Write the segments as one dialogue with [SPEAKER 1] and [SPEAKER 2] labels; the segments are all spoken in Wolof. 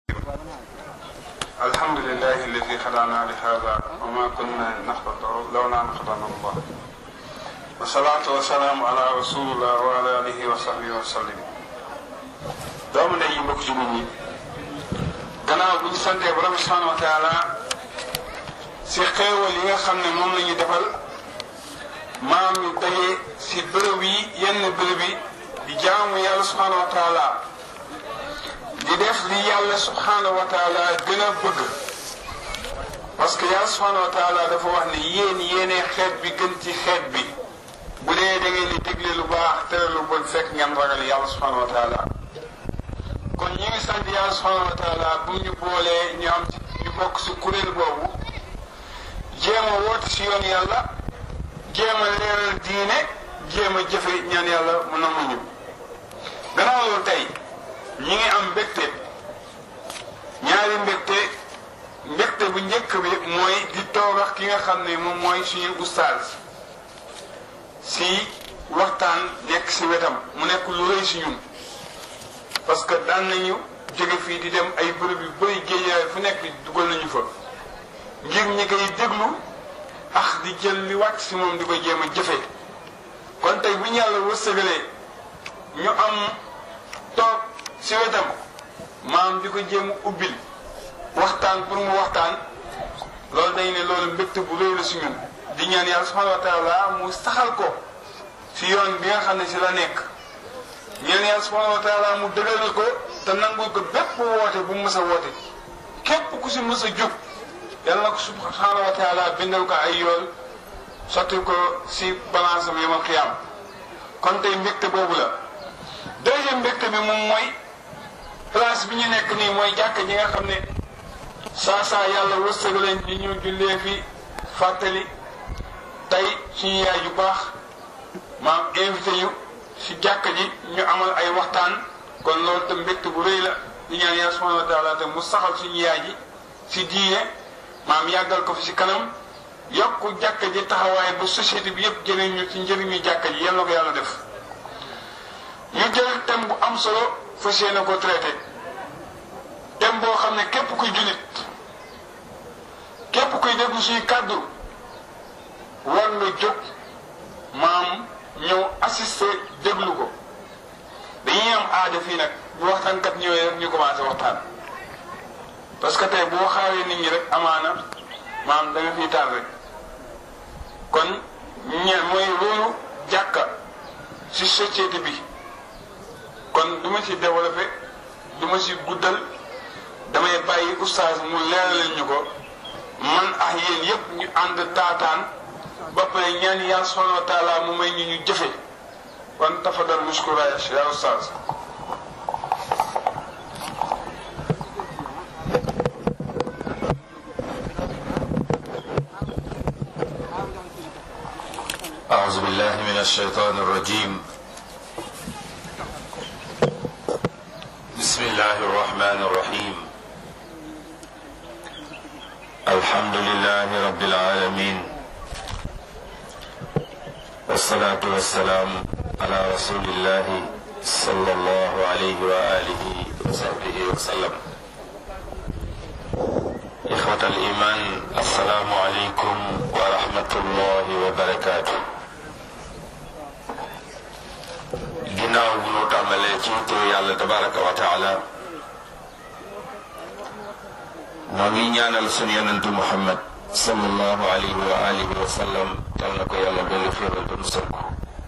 [SPEAKER 1] الحمد لله الذي هدانا لهذا وما كنا نهتدي لولا ان هدانا الله والصلاة والسلام على رسول الله وعلى آله وصحبه وسلم doomu ndey yi mbokk jullit ñi gannaaw bu ñu santee borom subhanahu wa taala si xéewal yi nga xam ne moom la ñu defal maam ñu daje si bërëb yi yenn bërëb yi di jaamu yàlla subhanahu wa taala di def li yàlla subhanahu wa taala gën a bëgg parce que yàlla subhanahu wa taala dafa wax ne yéen yéenee xeet bi gën ci xeet bi bu dee da ngeen di dégle lu baax tere lu bon fekk ngeen ragal yàlla subhanahu wa taala kon ñi ngi sant yàlla subhanahu wa taala bu ñu boolee ñu am ci ñu bokk si kuréel boobu jéem a woote si yoon yàlla jéem a leeral diine jéem a jëfe ñaan yàlla mu nanguñu gannaaw loolu tey ñi ngi am mbégte ñaari mbégte mbégte bu njëkk bi mooy di toog ak ki nga xam ne moom mooy suñu ustaaz si waxtaan nekk si wetam mu nekk lu rëy si ñun parce que daan nañu jóge fii di dem ay bërëb yu bëri géejaay fu nekk dugal nañu fa ngir ñi koy déglu ax di jël li wàcc si moom di ko jéem a jëfe kon tey bu ñu yàlla wërsëgalee ñu am toog si wetam maam di ko jéem a ubbil waxtaan pour mu waxtaan loolu dañ ne loolu mbégte bu rëy la si ñun di ñaan yàlla subhanahu wa taala mu saxal ko si yoon bi nga xam ne si la nekk ñaan yàlla subhanahu wa taala mu dëgëral ko te nangul ko bépp woote bu mu mës a woote képp ku si mës a jóg yàlla na ko subhanahu wa taala bindal ko ay yool sotti ko si balance am yamal xiyaam kon tey mbégte boobu la deuxième mbégte bi moom mooy place bi ñu nekk nii mooy jàkk ji nga xam ne saa saa yàlla wërsëg leen di ñu jullee fi fàttali tey suñu yaay yu baax maam invité ñu si jàkk ji ñu amal ay waxtaan kon loolu te mbégte bu rëy la di ñaan yàlla subhanahu wa taala te mu saxal suñu yaay ji si diine maam yàggal ko fi si kanam yokk jàkk ji taxawaay ba société bi yëpp jëriñ ñu ci njëriñu jàkk ji yal na ko yàlla def ñu jël thème bu am solo fas yéene ko traité thème boo xam ne képp kuy jullit képp kuy déglu suñu kàddu war nga jóg maam ñëw assister déglu ko dañuy am aada fii nag bu waxtaankat ñëwee rek ñu commencé waxtaan parce que tey boo xaaree nit ñi rek amaana maam da nga fiy taal rek kon ñeen mooy loolu jàkka ci société bi kon du ma ci développé du ma ci guddal damay bàyyi oustaz mu leeralal ñu ko man ak yéen yépp ñu ànd taataan ba pare ñaan yàlla subhanahu wa taala mu may ñu ñu jëfe kon tafadal muskura ya oustaz
[SPEAKER 2] أعوذ بالله من الشيطان الرجيم بسم الله الرحمن الرحيم الحمد لله رب العالمين والصلاة والسلام على رسول الله صلى الله عليه وآله وصحبه وسلم إخوة الإيمان السلام عليكم ورحمة الله وبركاته ginnaaw bu nu tàmbalee ci turu yàlla tabaraka wa taala noo ngi ñaanal sunu yonentu muhammad sallallahu alayhi wa alihi wa sallam yal na ko yàlla dolli xéewal ba musal ko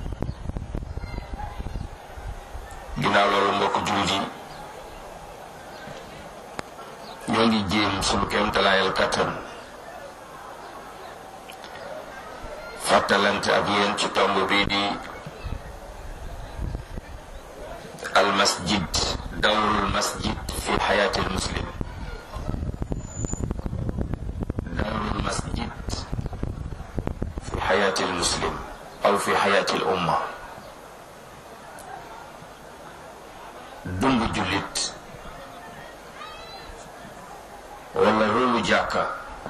[SPEAKER 2] ginnaaw loolu mbokk jullit yi ñoo ngi jéem sunu kéemtalaayal kattan fàttalante ak yéen ci tomb bii di المسجد دور المسجد في حياة المسلم دور المسجد في حياة المسلم أو في حياة الأمة دمب جلت ولا رولو جاكا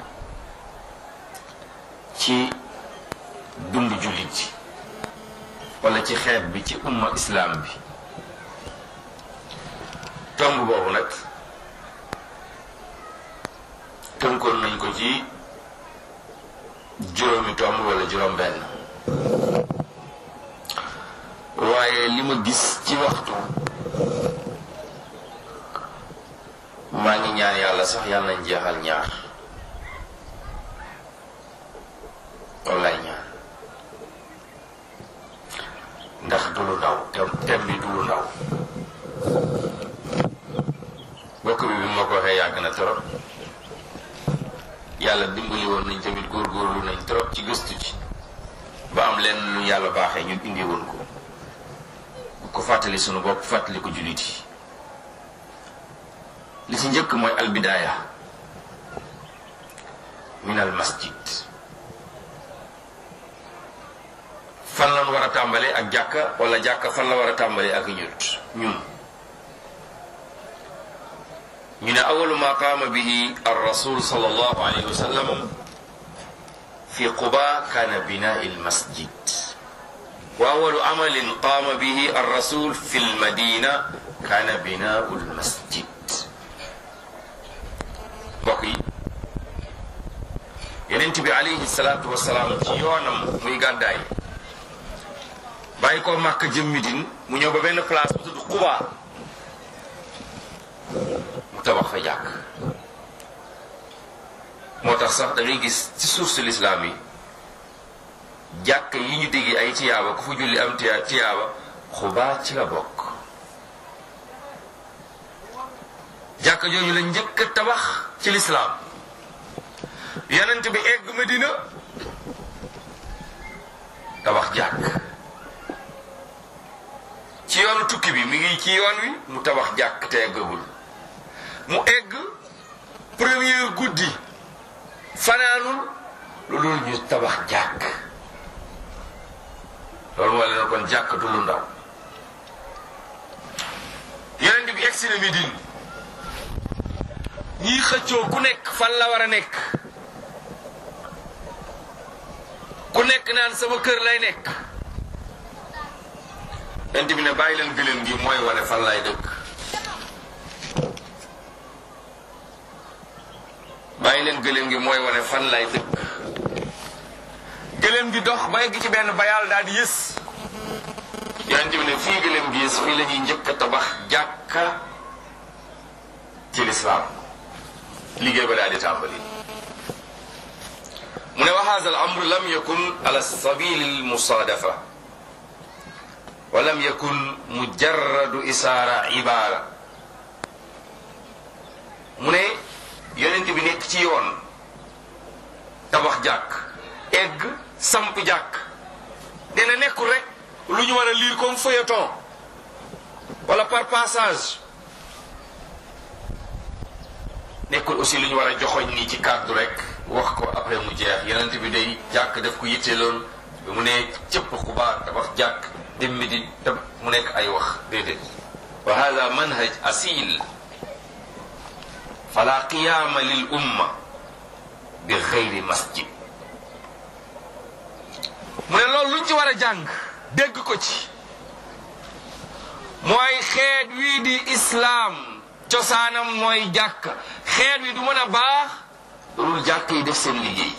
[SPEAKER 2] ci dund jullit wala ci xeet bi ci umma islam bi tomb boobu nag tënkoon nañ ko ci juróomi tomb wala juróom benn waaye li ma gis ci waxtu maa ngi ñaan yàlla sax yàlla nañ jeexal ñaar wallaay ñaan ndax du lu ndaw tem tem bi du lu ndaw bokk bi bi ma ko waxee yàgg na trop yàlla dimbali woon nañ tamit góorgóorlu nañ trop ci gëstu ci ba am lenn lu yàlla baaxee ñun indi woon ko bu ko fàttali sunu bopp fàttali ko jullit yi li ci njëkk mooy albidaaya min al masjid fan lan war a tàmbalee ak jàkka wala jàkka fan la war a tàmbalee ak ñut ñun ñu ne awalu ma qaama bihi ar rasul sallallahu alayhi wa sallam fi quba kana binaa al masjid wa awalu amalin qaama bihi ar rasul fi al madina kana binaa al masjid mbokk yi yenent bi alayhi salaatu wasalaam ci yoonam muy gàddaay bàyyi ko màkk jëm Midine mu ñëw ba benn place bu tudd Quba mu tabax fa jàkk moo tax sax da ngay gis ci suuf si lislaam yi jàkk yi ñu dégg ay tiyaaba ku fa julli am tiya tiyaaba Quba ci la bokk jàkk jooju la njëkk a tabax ci lislaam yonent bi egg Medina tabax jàkk ci yoonu tukki bi mi ngi ci yoon wi mu tabax jàkk te eggagul mu egg premier guddi fanaanul lu dul ñu tabax jàkk loolu moo leen kon jàkk du lu ndaw yonent bi egg si na Medine ñiy xëccoo ku nekk fan la war a nekk ku nekk naan sama kër lay nekk yonent bi ne bàyyi leen gëléem gi mooy wane fan lay dëkk bàyyi leen gëléem gi mooy wane fan lay dëkk gëléem gi dox ba egg ci benn bayaal daal di yës yonent bi ne fii gëléem gi yës fii la ñuy njëkk a tabax jàkka ci lislaam liggéey ba daal di tàmbali mu ne wa haza al amr lam yakun ala sabili al musaadafa wa lam yakun mujarradu isaara ibaara mu ne yonent bi nekk ci yoon tabax jàkk egg samp jàkk dina nekkul rek lu ñu war a lire comme feuilleton wala par passage nekkul aussi lu ñu war a joxoñ nii ci kàddu rek wax ko après mu jeex yonent bi day jàkk def ko yitteeloon bi mu ne cëpp xubaar tabax jàkk dem mi di tab mu nekk ay wax déedéet wa hada manhaj asil fala qiyaama lil umma bi xeyri masjid mu ne loolu luñ ci war a jàng dégg ko ci mooy xeet wii di islaam cosaanam mooy jàkk xeet wi du mën a baax loolu jàkk yi def seen liggéey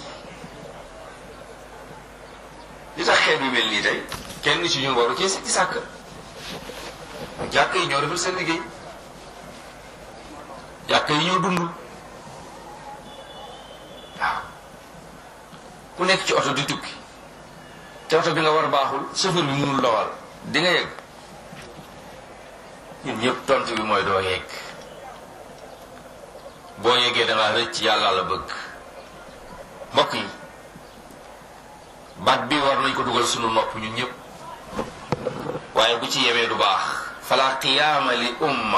[SPEAKER 2] li tax xeet wi mel nii tey kenn ci ñun waru ci ci sàkk jàkk yi ñoo defal seen liggéey jàkk yi ñoo dund waaw ku nekk ci oto di tukki te oto bi nga war baaxul chauffeur bi mënul dawal di nga yegg ñun ñëpp tontu bi mooy doo yegg boo yeggee da ngaa rëcc yàlla la bëgg mbokk yi baat bi war nañ ko dugal sunu nopp ñun ñëpp waaye bu ci yemee du baax fala qiyaama li umma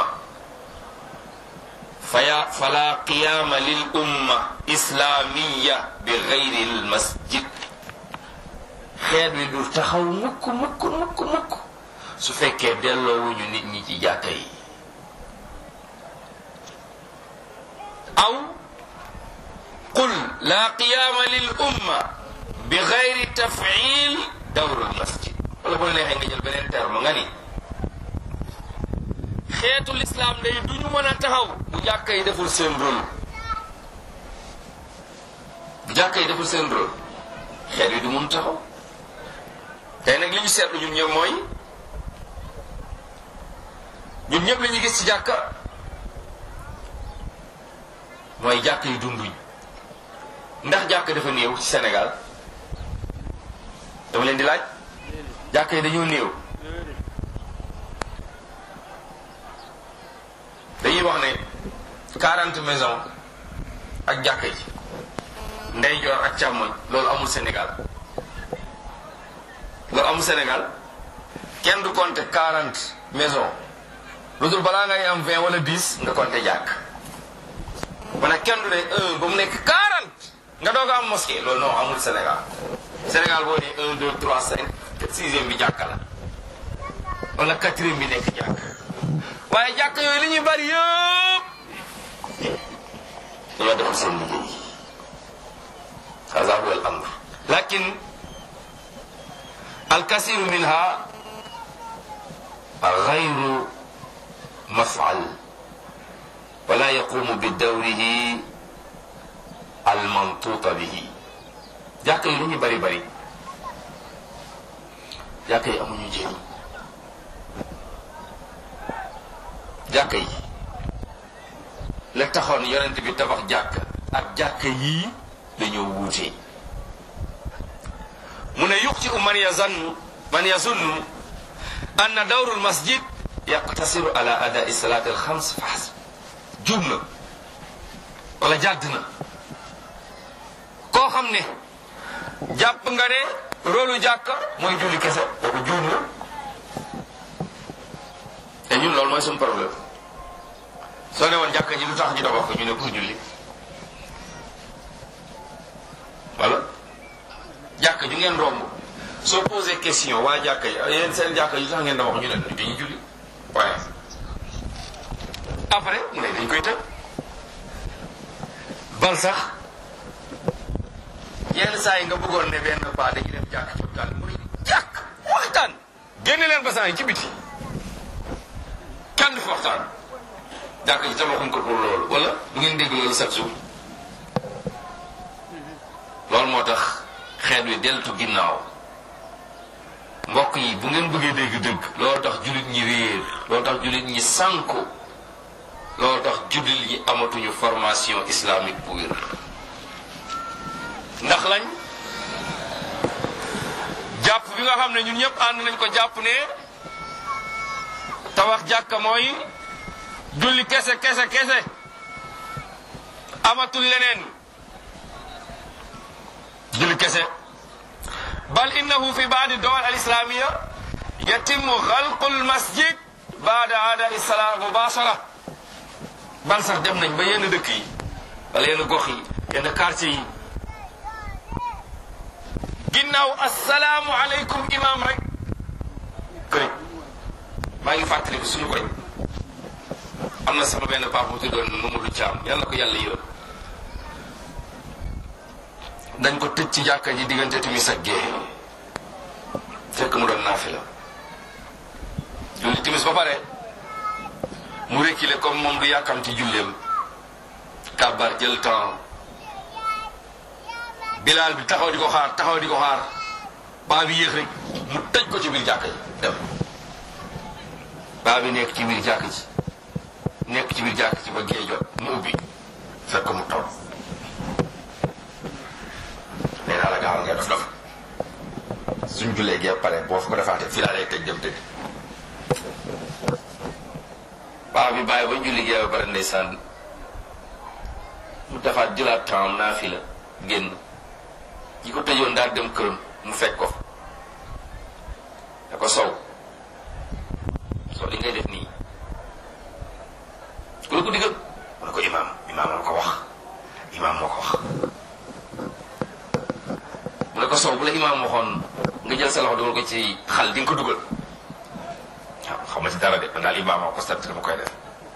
[SPEAKER 2] faya fala qiyaama lil umma islaamiya bi gayri l masjid xeet wi du taxaw mukk mukk mukk mukk su fekkee delloowuñu nit ñi ci jàkka yi aw qul la qiyaama lil umma bi gayri tafil dawrul masjid wala bu la neexee nga jël beneen terme nga ni xeetu lislaam day du ñu mën a taxaw bu jàkka yi deful seen rôle bu jàkka yi deful seen rôle xeet wi du mun taxaw tey nag li ñu seetlu ñun ñëpp mooy ñun ñëpp li ñu gis ci jàkka mooy jàkka yi dunduñ ndax jàkka dafa néew ci Sénégal dama leen di laaj jàkka yi dañoo néew dañuy wax ne 40 maisons ak jàkka ji ndeyjoor ak càmmoñ loolu amul Sénégal loolu amul Sénégal kenn du compter 40 maisons lu dul balaa ngay am 20 wala 10 nga compter jàkk mana kenn du ne un ba mu nekk 40 nga doog a am mosquée loolu non amul Sénégal Sénégal boo nee 1 2 3 5 sixième bi jàkka la wala quatrième bi nekk jàkk waaye jàkk yooyu li ñuy bari yëpp dañoo defal seen liggéey hada huwa al amr lakin الكثير منها غير مفعل ولا يقوم بدوره المنطوط به jàkka yi li ñu bari bari jàkka yi amuñu njëriñ jàkka yi la taxoon yonent bi tabax jàkka ak jàkka yii dañoo wuute mu ne yuxti u man yazannu man yazunnu anna dawrul masjid yaqtasiru ala adai salati alxams fa xasb jub na wala jàdd na koo xam ne jàpp nga ne rôlu jàkka mooy julli kese kooku juum na te ñun loolu mooy suñu problème soo ne woon jàkka ji lu tax ñu tabax ko ñu ne pour julli wala jàkka ju ngeen romb soo posé question waa jàkka yi yéen seen jàkka ju tax ngeen tabax ñu ne dañuy julli waaye après mu ne dañ koy tëj bal sax yenn saa yi nga bëggoon ne benn paa dañuy dem jàkk ci waxtaan mu ne jàkk waxtaan génne leen basan yi ci biti kenn du fi waxtaan jàkk ji tabaxuñ ko pour loolu wala du ngeen dégg loolu chaque jour loolu moo tax xeet wi deltu ginnaaw mbokk yi bu ngeen bëggee dégg dëgg loolu tax jullit ñi réer loolu tax jullit ñi sànku loolu tax jullit ñi amatuñu formation islamique bu wér ndax lañ jàpp bi nga xam ne ñun ñëpp ànd nañ ko jàpp ne tabax jàkka mooy julli kese kese kese amatul leneen julli kese bal innahu fi baadi dowal al islamiya yatimu xalqu l masjid baada aada isala mubashara bal sax dem nañ ba yenn dëkk yi wala yenn gox yi yenn quartier yi ginnaaw asalaamu aleykum imam rek këriñ maa ngi fàttali ko suñu koñ am na sama benn papa bu tuddoon Mamadou Thiam yàlla ko yàlla yërëm dañ ko tëj ci jàkka ji diggante timis ak gée fekk mu doon naafila julli timis ba pare mu reculer comme moom du yàkkam ci julleem kàbbar jël temps bilaal bi taxaw di ko xaar taxaw di ko xaar baa bi yéex rek mu tëj ko ci biir jàkka ji dem baa bi nekk ci biir jàkka ji nekk ci biir jàkka ji ba gée jot mu ubbi fekk mu toog nee naa la gaawal ngay dof dof suñ jullee gee pare boo fa ko defaatee fii laa lay tëj dem tëj baa bi bàyyi ba julli gee ba pare ndeysaan mu defaat jëlaat temps naa fi la génn ki ko tëjoon daal dem këram mu fekk ko fa da ko sow soo li ngay def nii ku la ko digal mu ne ko imaam imaam moo ko wax imaam moo ko wax mu ne ko sow bu la imaam waxoon nga jël sa loxo dugal ko ci xal di nga ko dugal waaw xam nga ci dara de man daal imaam moo ko sant dama koy def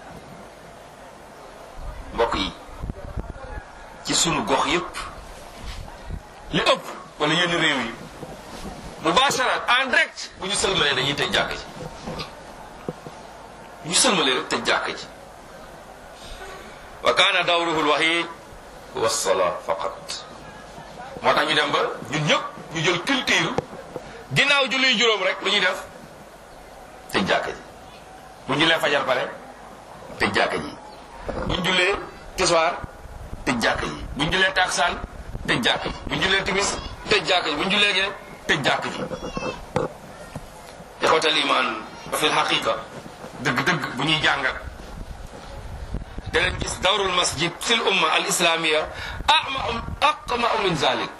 [SPEAKER 2] mbokk yi ci sunu gox yépp li ëpp wala yenn réew yi mubashara en direct bu ñu sëlmalee dañuy tëj jàkk ji bu ñu sëlmalee rek tëj jàkk ji wa kaana dawruhu lwahid huwa salaa faqat moo tax ñu dem ba ñun ñëpp ñu jël culture ginnaaw julli juróom rek lu ñuy def tëj jàkka ji bu ñu jullee fajar pare tëj jàkka ji bu ñu jullee tisbaar tëj jàkka ji bu ñu jullee taksaan tëj jàkka ji bu ñu jullee timis tëj jàkka ji bu ñu jullee gee tëj jàkka ji ixwatal iman fi lxaqiqa dëgg-dëgg bu ñuy jàngat danañ gis dawrul masjid fi l umma al islamia ama aqmau min zalik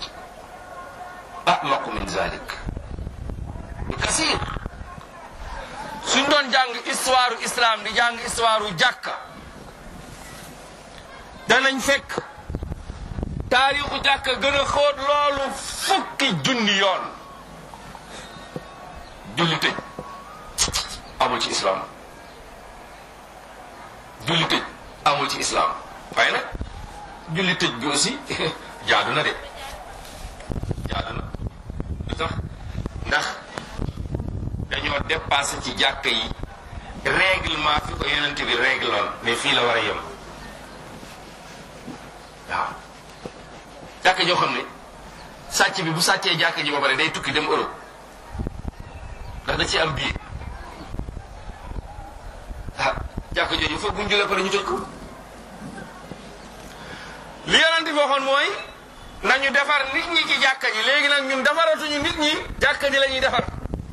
[SPEAKER 2] amaqu min zalik bi kasir suñ doon jàng histoire islam di jàng histoire jàkka danañ fekk taarixu jàkka gën a xóot loolu fukki junni yoon julli tëj amul ci islam julli tëj amul ci islam waaye nag julli tëj bi aussi jaadu na de jaadu na lu tax ndax dañoo dépassé ci jàkka yi règlement fi ko yonent bi régloon ne fii la war a yem waaw jàkka joo xam ne sàcc bi bu sàccee jàkka ji ba pare day tukki dem Europe ndax da ci am biir ah jàkka jooju foog bu ñu julee pare ñu tëj ko li yonent bi waxoon mooy nañu defar nit ñi ci jàkka ji léegi nag ñun defaratuñu nit ñi jàkka ji la ñuy defar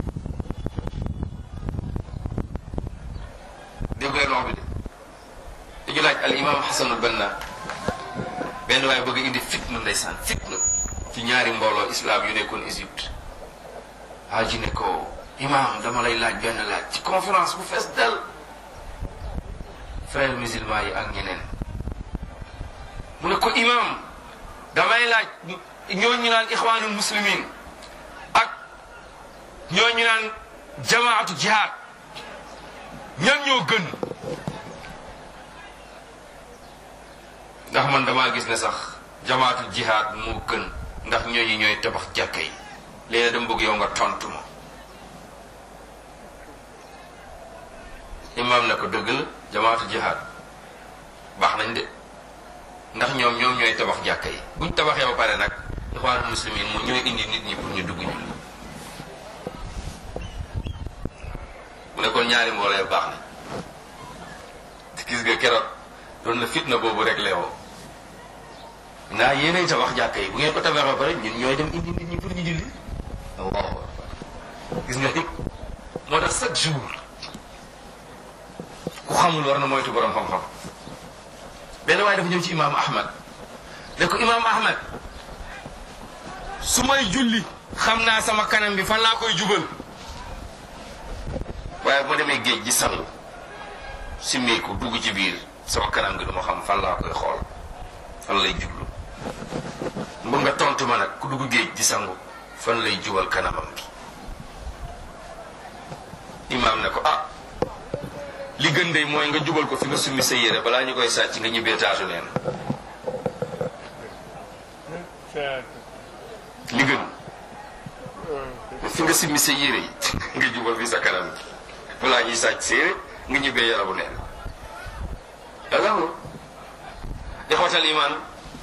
[SPEAKER 2] dégg leen wax bi de dañu laaj al imam xasanul banna benn waaye bëgg indi fitna ndeysaan fitna ci ñaari mbooloo islam yu nekkoon Égypte haaji ne ko imam dama lay laaj benn laaj ci conférence bu fees del frères musulmans yi ak ñeneen mu ne ko imam damay laaj ñooñu naan ixwaanul muslimin ak ñooñu naan jamaatu jihaad ñan ñoo gën ndax man damaa gis ne sax jamaatu jihaad moo gën ndax ñooñu ñooy tabax jàkka yi léegi dama bëgg yow nga tontu ma imaam ne ko dëgg la jamaatu jihaad baax nañ de ndax ñoom ñoom ñooy tabax jàkka yi buñ tabaxee ba pare nag ixwaanul muslimin mu ñooy indi nit ñi pour ñu dugg ñu mu ne kon ñaari mbooloo baax na te gis nga keroog doon na fitna boobu rek leewoo naa yéenay tabax jàkka yi bu ngeen ko tabaxee ba pare ñun ñooy dem indi nit ñi pour ñu julli allahu akbar gis nga ni moo tax chaque jour ku xamul war na moytu borom xam-xam benn waaye dafa ñëw ci imaamu ahmad ne ko imaamu ahmad su may julli xam naa sama kanam bi fan laa koy jubal waaye boo demee géej gi sangu simmeeku dugg ci biir sama kanam gi duma xam fan laa koy xool fan lay jublu mbu nga tontu ma nag ku dugg géej di sangu fan lay jubal kanamam gi imaam ne ko ah li gën de mooy nga jubal ko fi nga summi sa yére balaa ñu koy sàcc nga ñibbee taatu neen li gën fi nga simmi sa yére yi nga jubal fi sa kanam gi balaa ñuy sàcc sa yére nga ñibbee yarabu neen danga mo ixwatal iman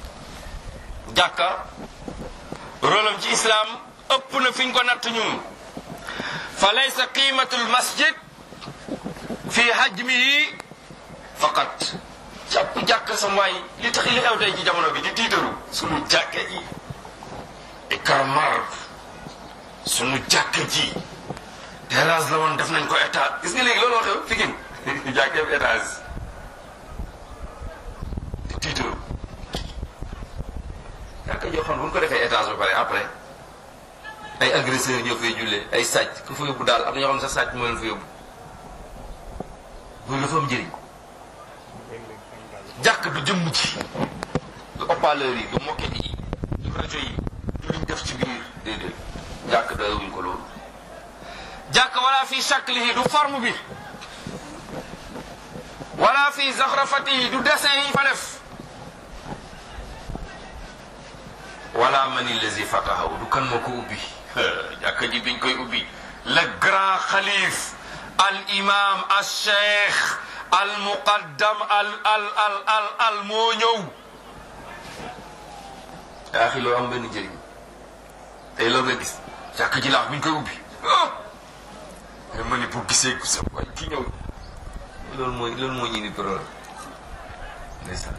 [SPEAKER 2] jàkka rolam ci islam ëpp na fi ñu ko natt ñun fa laysa qimatul masjid fi hajmihi faqat jàpp jàkk sa waay li tax li xew tey ci jamono bi di tiitaru sunu jàkka ji ikarmar sunu jàkka ji terrasse la woon def nañ ko état gis nga léegi looloo xew Pikine jàkkee bi étage di tiitaru jàkka joo xam ne bu ñu ko defee étage ba pare après ay agresseurs ñoo fay jullee ay sàcc ku fa yóbbu daal am na ñoo xam ne sax sàcc moo leen fa yóbbu loolu dafa am njëriñ jàkk du jëmm ci du haut-parleur yi du moquette yi du rajo yi du luñ def ci biir déedéet jàkk doyewuñ ko loolu jàkk wala fi shaklihi du forme bi wala fi zaxrafatihi du dessin yi fa def wala mani lazi fatahaw du kan moo ko ubbi jàkka ji biñ koy ubbi le grand xalif al imam al cheikh al muqaddam al al al al al moo ñëw yaa xi loolu am benn njëriñ tey loolu nga gis jàkk ji laax bi ñu koy ubbi ah ma ni bu gisee sa waay ki ñëw loolu mooy loolu moo ñu indi problème ndeysaan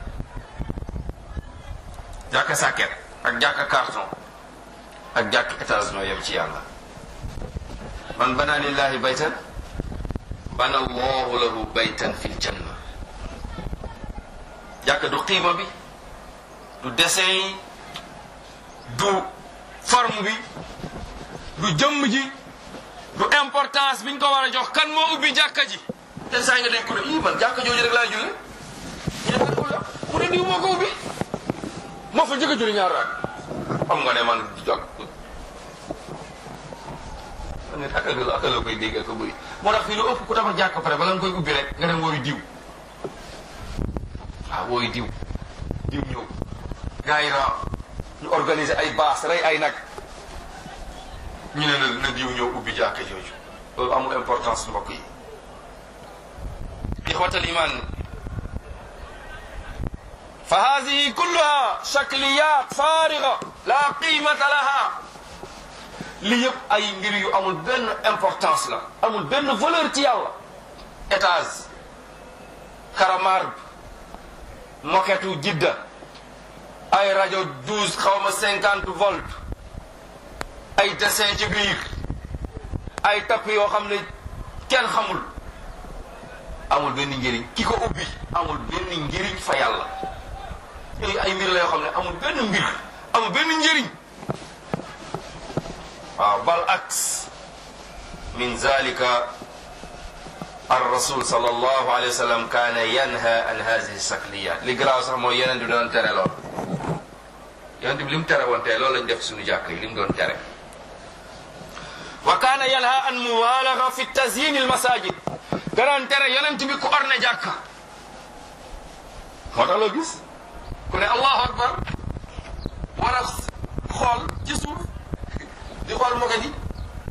[SPEAKER 2] jàkka sàkket ak jàkka carton ak jàkk étage noo yem ci yàlla man bana lillahi baytan bana allahu lahu baytan fil janna jàkka du xiima bi du dessin yi du forme bi du jëmm ji du importance biñ ko war a jox kan moo ubbi jàkka ji te saa nga dégg ko ne ii man jàkka jooju rek laa julli ñu ne ko la mu ne diw moo ko ubbi moo fa jëkk a julli ñaar raak xam nga ne man jàkk nga akal la akal la koy dégg ak bëri moo tax fii lu ëpp ku tabax jàkk pare bala nga koy ubbi rek nga dem wooyu diw waaw wooyu diw diw ñëw gars yi raa ñu organiser ay baas rey ay nag ñu ne na na diw ñëw ubbi jàkka jooju loolu amul importance mbokk yi ixwatal iman fa hadihi kulluha shakliyat fariga la qimata laha li yëpp ay mbir yu amul benn importance la amul benn valeur ci yàlla étage karamar moketu jidda ay rajo douze xaw ma cinquante volt ay dessin ci biir ay tapp yoo xam ne kenn xamul amul benn njëriñ ki ko ubbi amul benn njëriñ fa yàlla yooyu ay mbir la yoo xam ne amul benn mbir amul benn njëriñ waaw bal aks min zalika الرسول صلى الله عليه وسلم كان ينهى عن هذه الشكليات li garaaw sax mooy yeneen bi doon tere lool yonent bi li mu tere woon tey loolu lañ def suñu jàkk yi li mu doon tere wa kaana yanha an mubaalaga fi tazyin al masajid danoon tere yonent bi ku orne jàkka moo tax loo gis ku ne allahu akbar war a xool ci suuf di xool moket yi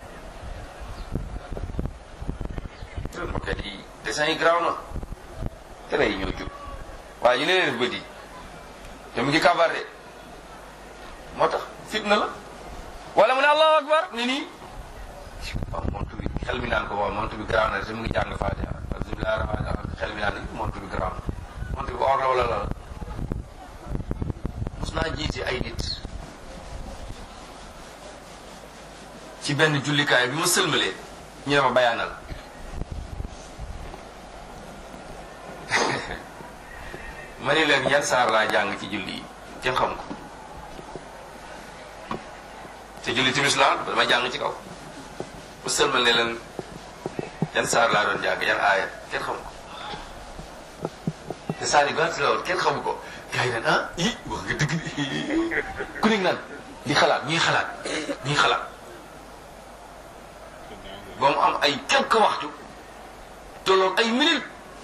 [SPEAKER 2] moket yi dessin yi garaaw na tere yi ñoo jub waaye ñu ne leen bët yi te mu ngi kabar de moo tax fitna la wala mu ne allahu akbar ni nii waaw montu bi xel mi naan ko waaw montu bi garaaw na te mu ngi jàng fatiha bismillahi rahmani rahim xel mi naan ni montu bi garaaw na montu bi or la wala la mos naa jiite ay nit ci benn jullikaay bi ma sëlmalee ñu ne ma bayaanal ma ni leen yan saar laa jàng ci julli yi kenn xam ko te julli timis laa dama jàng ci kaw bu sëlmal ne leen yan saar laa doon jàng yan aaya kenn xam ko te saar yi gàtt la woon kenn xamu ko gars yi naan ah i wax nga dëgg ku nekk naan di xalaat ñuy xalaat ñuy xalaat ba mu am ay quelques waxtu tolloog ay minutes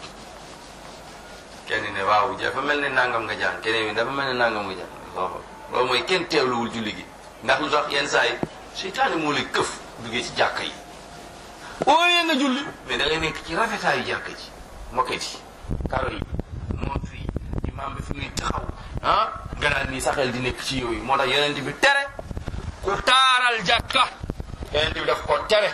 [SPEAKER 2] kenn ne waaw dafa mel ne nangam nga jàng keneen bi dafa mel ne nangam nga jàng waaw loolu mooy kenn teewluwul julli gi ndax lu tax yenn saa yi seytaane moo lay këf duggee ci jàkka yi ooyee nga julli mais da ngay nekk ci rafetaayu jàkka ji moket yi karo yi montre yi imam bi fi muy taxaw ah nga naan nii saxel di nekk ci yooyu moo tax yonent bi tere ku taaral jàkka yonent bi daf ko tere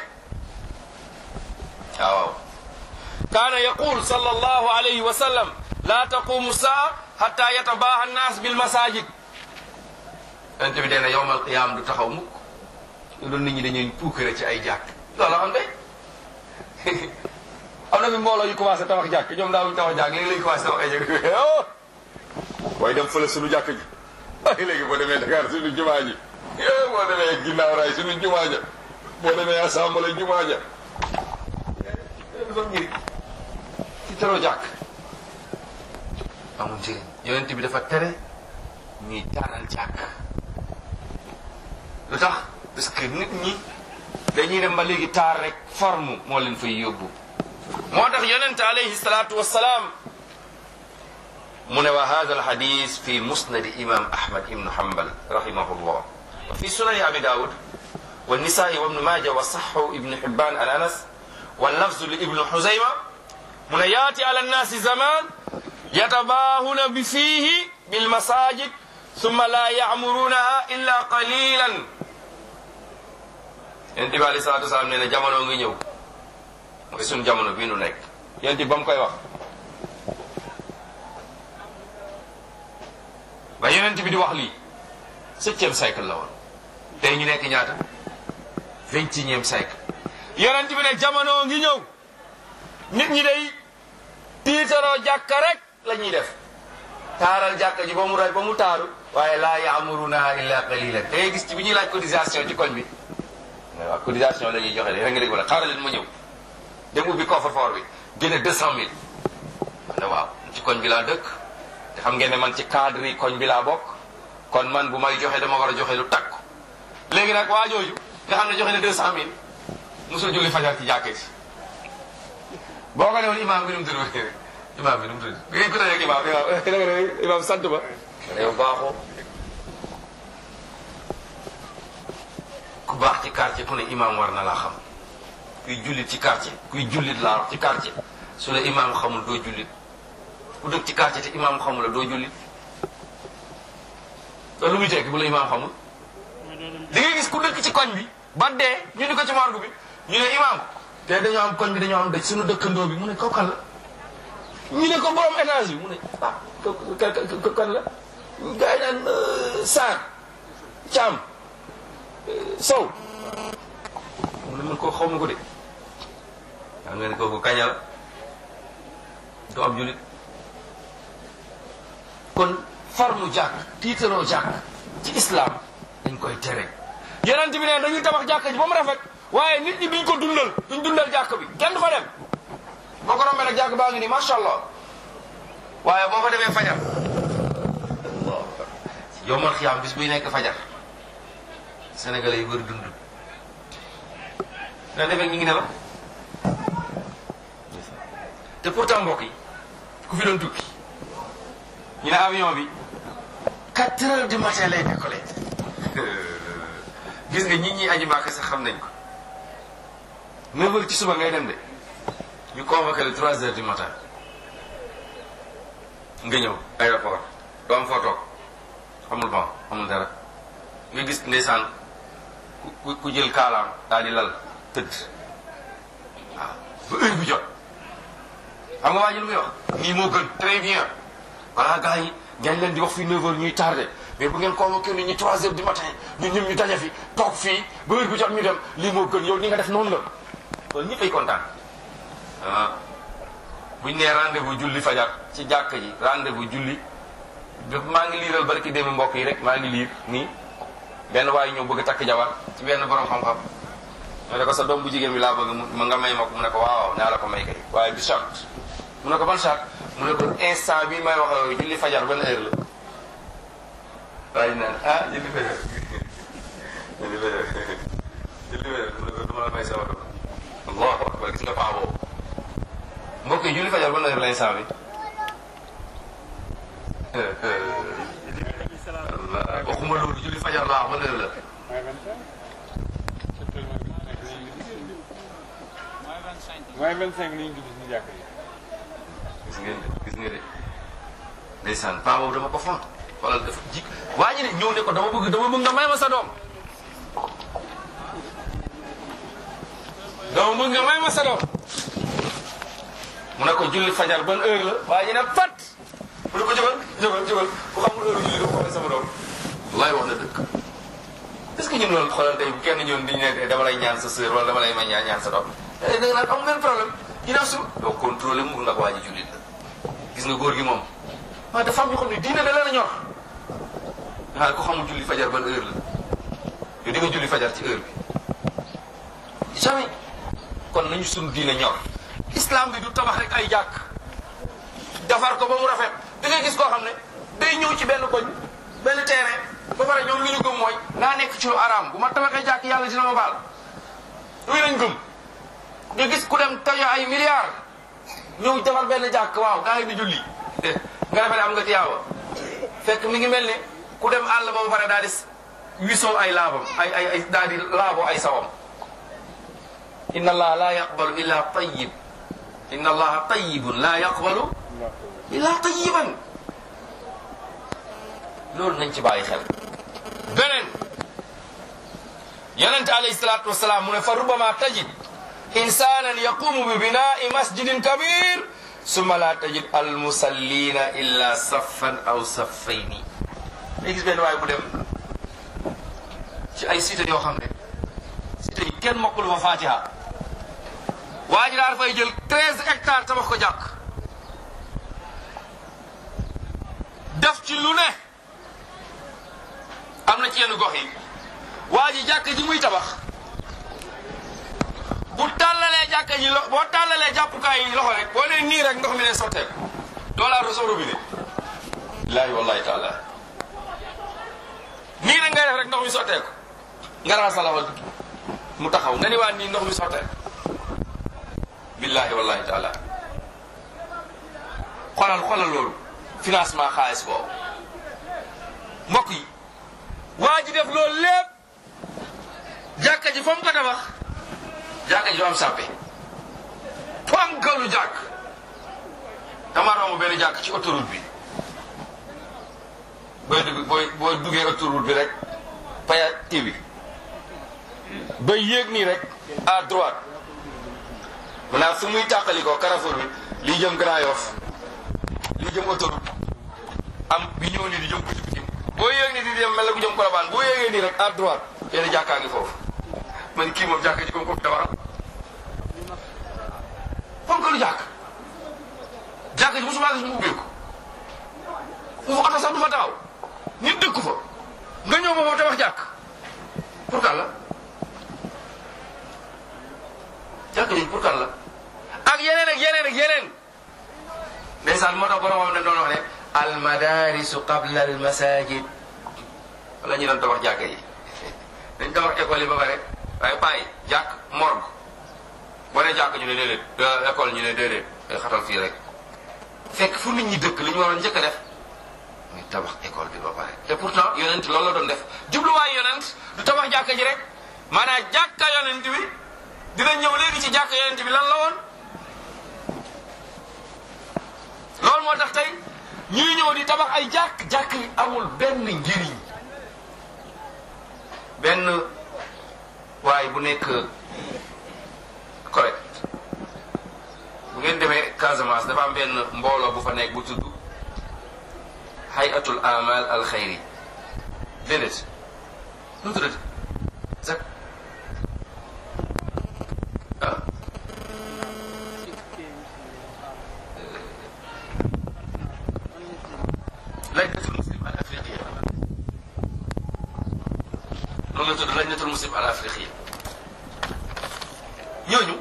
[SPEAKER 2] waaw kaana yaqul sallallahu alayhi wa sallam la taqumu saa hatta yatabaaha annaas bil masajid yonent bi dee na yowmal qiyaam du taxaw mukk loolu nit ñi dañuy puukare ci ay jàkk loolu am de am na fi mbooloo yu commencé tabax jàkk ñoom daawuñu tabax jàkk léegi lañu commencé tabax ay jàkk waaye dem fële suñu jàkk ji ay léegi boo demee Dakar suñu jumaa ji boo demee ginnaaw raay suñu jumaa ja boo demee assemblée jumaa ja dafa njëriñ ci teroo jàkk amul njëriñ yonent bi dafa tere ñuy taaral jàkk lu tax parce que nit ñi dañuy dem ba léegi taar rek forme moo leen fay yóbbu moo tax yonent alayhi salaatu wassalaam mu ne wa hada alhadis fi musnadi imam ahmad ibnu hanbal rahimahullah wa fi sunani abi daawud wa nisaa'i wa ibnu maaja wa saxhu ibnu hibban an anas wa lafzu li ibnu xuzayma mu ne yaati ala nnaasi zaman yatabaahuna bi fiihi bilmasajid summa la yaamurunaha illa qalilan yonent bi alei salatu wasalaam nee na jamono ngi ñëw mooy suñ jamono bii nu nekk yonent bi ba mu koy wax ba yonent bi di wax lii septième siècle la woon tey ñu nekk ñaata vingt et unième siècle yonent bi ne jamono ngi ñëw nit ñi day tiitaroo jàkka rek la ñuy def taaral jàkka ji ba mu ray ba mu taaru waaye laa yaamurunaha illa qalilan da ngay gis ci bi ñuy laaj cotisation ci koñ bi waaw cotisation la ñuy joxe de rek nga dégg wala xaaral leen ma ñëw dem ubbi coffre-fort bi génne deux cent mille ne waaw ci koñ bi laa dëkk te xam ngeen ne man ci cadre yi koñ bi laa bokk kon man bu may joxe dama war a joxe lu takku léegi nag waa jooju nga xam ne joxe ne deux cent mille musul julli fajar ci jàkkee si boo ko newoon imaam bi nu mu tudd imaam bi nu mu tudd bi ngeen ko tëjee ak imaam imaam imaam sant ba yow baaxoo ku baax ci quartier ku ne imaam war na laa xam kuy jullit ci quartier kuy jullit laa wax ci quartier su la imaam xamul doo jullit ku dëkk ci quartier te imaam xamul la doo jullit loolu lu muy tekki bu la imaam xamul di ngay gis ku dëkk ci koñ bi ba dee ñu ni ko ci morgue bi ñu ne imaam te dañoo am koñ bi dañoo am dëj suñu dëkkandoo bi mu ne kooku kan la ñu ne ko borom étage bi mu ne ah kooku kan la gars yi naan Sarr Thiam Sow mu ne man koo xaw ma ko de xam nga ne kooku kaña la du am julit kon farmu jàkk tiitaroo jàkk ci islam dañ koy tere yonent bi ne dañuy tabax jàkk ji ba mu rafet waaye nit ñi duñ ko dundal duñ dundal jàkk bi kenn du fa dem boo ko rombee nag jàkk baa ngi nii macha allah waaye boo fa demee fajar yow man xiyaam bis buy nekk fajar sénégalais yi bëri dund na defee ñu ngi ne la te pourtant mbokk yi ku fi doon tukki ñu ne avion bi quatre heures du matin lay décollé gis nga ñi ñi aji Màkka sax xam nañ ko neuf heures ci suba ngay dem de ñu convoqué le trois heures du matin nga ñëw aéroport doo am foo toog amul ban amul dara nga gis ndeysaan ku ku jël kaalaam daal di lal tëdd waaw ba heure bi jot xam nga waa ji lu muy wax nii moo gën très bien voilà gars yi ngeen leen di wax fii 9 heures ñuy tardé mais bu ngeen convoqué nit ñi 3 heures du matin ñun ñëpp ñu daje fi toog fii ba heure bi jot ñu dem lii moo gën yow ni nga def noonu la loolu ñëpp ay kontaan ah buñ nee rendez-vous julli fajar ci jàkk ji rendez-vous julli maa ngi liiral barki démb mbokk yi rek maa ngi liir nii benn waaye ñëw bëgg a takk jabar ci benn borom xam-xam ma ne ko sa doom bu jigéen bi laa bëgg mu nga may ma ko mu ne ko waaw naa la ko may kay waaye du charte mu ne ko ban charte mu ne ko instant bi may wax yow julli fajar ban heure la waaye naan ah julli fajar julli fajar julli fajar mu ne ko duma la may sama doom allahu akbar gis nga paa boobu mbokk yi julli fajar ban heure la instant bi waxuma loolu julli fajar laa ban heure la
[SPEAKER 3] mooy 25 li ñu gis ci jàkk yi.
[SPEAKER 2] gis ngeen de gis nga de ndeysaan paa boobu dama ko font wala dafa jik waa ji ne ñëw ne ko dama bëgg dama bëgg nga may ma sa doom dama bëgg nga may ma sa doom mu ne ko julli fajar ban heure la waa ji ne fat mu ne ko jógal jógal jógal ku xamul heure julli dama ko may sama doom wallaay wax na dëgg est ce que ñun loolu xoolal tey bu kenn ñëwoon di ñu ne dama lay ñaan sa sœur wala dama lay may ñaan ñaan sa doom da nga naan am ngeen problème ginnaaw su doo contrôlé mu ndax waa ji jullit la gis nga góor gi moom waaw dafa am ñoo xam ne diine da leen a ñor waaye ko xamul julli fajar ban heure la yow di nga julli fajar ci heure bi jamais kon nañu suñu diine ñor islam bi du tabax rek ay jàkk defar ko ba mu rafet da ngay gis koo xam ne day ñëw ci benn koñ benn terrain ba pare ñoom li ñu gëm mooy naa nekk ci lu araam bu ma tabaxee jàkk yàlla dina ma baal luy nañ gëm nga gis ku dem tayo ay milliards ñëw defar benn jàkk waaw gaa ngi di julli nga defee ne am nga tiyaaba fekk mi ngi mel ne ku dem àll ba ba pare daal di wisoo ay laabam ay ay ay daal di laaboo ay sawam inna allaha la yaqbalu illa tayyib inna allaha tayyibun la yaqbalu illa tayyiban loolu nañ ci bàyyi xel beneen yonente alayhi salaatu wasalaam mu ne fa rubama tajid insanan yaqumu bi binai masjidin kabir summa la tajid al musallina illa saffan aw saffayni day gis benn waay bu dem ci ay cité yoo xam ne cité yi kenn mokkul fa fatiha waa ji daal fay jël treize hectares tabax ko jàkk def ci lu ne am na ci yenn gox yi waa ji jàkk ji muy tabax bu tàllalee jàkk ji lo boo tàllalee jàppukaay yi loxo rek boo nee nii rek ndox mi ne sotteeku doo laa rosoo robinet billaahi wallahi taala nii rek ngay def rek ndox mi sotteeku nga raxas sa loxo mu taxaw nga ni waa nii ndox mi sotteeku billaahi wallahi taala xoolal xoolal loolu financement xaalis boobu mbokk yi waa ji def loolu lépp jàkka ji fa mu ko tabax jàkka ji du am sàppe ponkalu jàkk dama romb benn jàkk ci autoroute bi booy dugg booy booy duggee autoroute bi rek paya tibi ba yéeg nii rek à droite maanaam fu muy tàqali ko Carrefour bi lii jëm Grand Yoff lii jëm autoroute am bi ñëw nii di jëm biti biti boo yéeg nii di dem mel na ku jëm Colobane boo yéegee nii rek à droite benn jàkkaa ngi foofu man kii moom jàkka ji comme ko fi tabaram foofu ko lu jàkk jàkka ji mosuma gis mu ubbeeku foofu oto sax du fa taxaw nit dëkku fa nga ñëw ba foofu tabax jàkk pour kan la jàkka ji pour kan la ak yeneen ak yeneen ak yeneen ndeysaan moo tax boromam dañ doon wax ne al madarisu qabla al masajid wala ñu doon tabax jàkka yi dañ tabax école yi ba pare waaye payi jàkk morgue boo ne jàkk ñu ne déedéet école ñu ne déedéet day xatal fii rek fekk fu nit ñi dëkk li ñu waroon njëkk a def muy tabax école bi ba pare te pourtant yonent loolu la doon def jubluwaay yonent du tabax jàkka ji rek maanaam jàkka yonent bi dina ñëw léegi ci jàkka yonent bi lan la woon loolu moo tax tey ñuy ñëw di tabax ay jàkk jàkk yi amul benn njëriñ benn waaye bu nekk correct bu ngeen demee Casamance dafa am benn mbooloo bu fa nekk bu tudd hayatul amal al xayri déedéet nu mu tuddati sax ah lajnatul muslim al afriqiya loolu la tudd lajnatul muslim al afriqiya ñooñu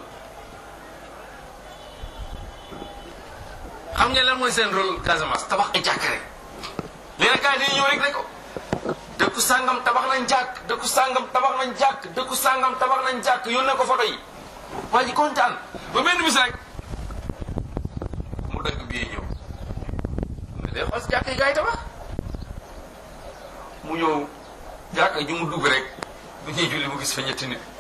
[SPEAKER 2] xam ngeen lan mooy seen rôle Casamance tabax ay jàkk rek léegi nag gars yi dañuy ñëw rek ne ko dëkku sàngam tabax nañ jàkk dëkku sàngam tabax nañ jàkk dëkku sàngam tabax nañ jàkk yónnee ko photo yi waa ji kontaan ba benn bis rek mu dëgg bii ñëw mais day xool si jàkk yi gars yi tabax mu ñëw jàkk ji mu dugg rek bu ñuy julli mu gis fa ñetti nit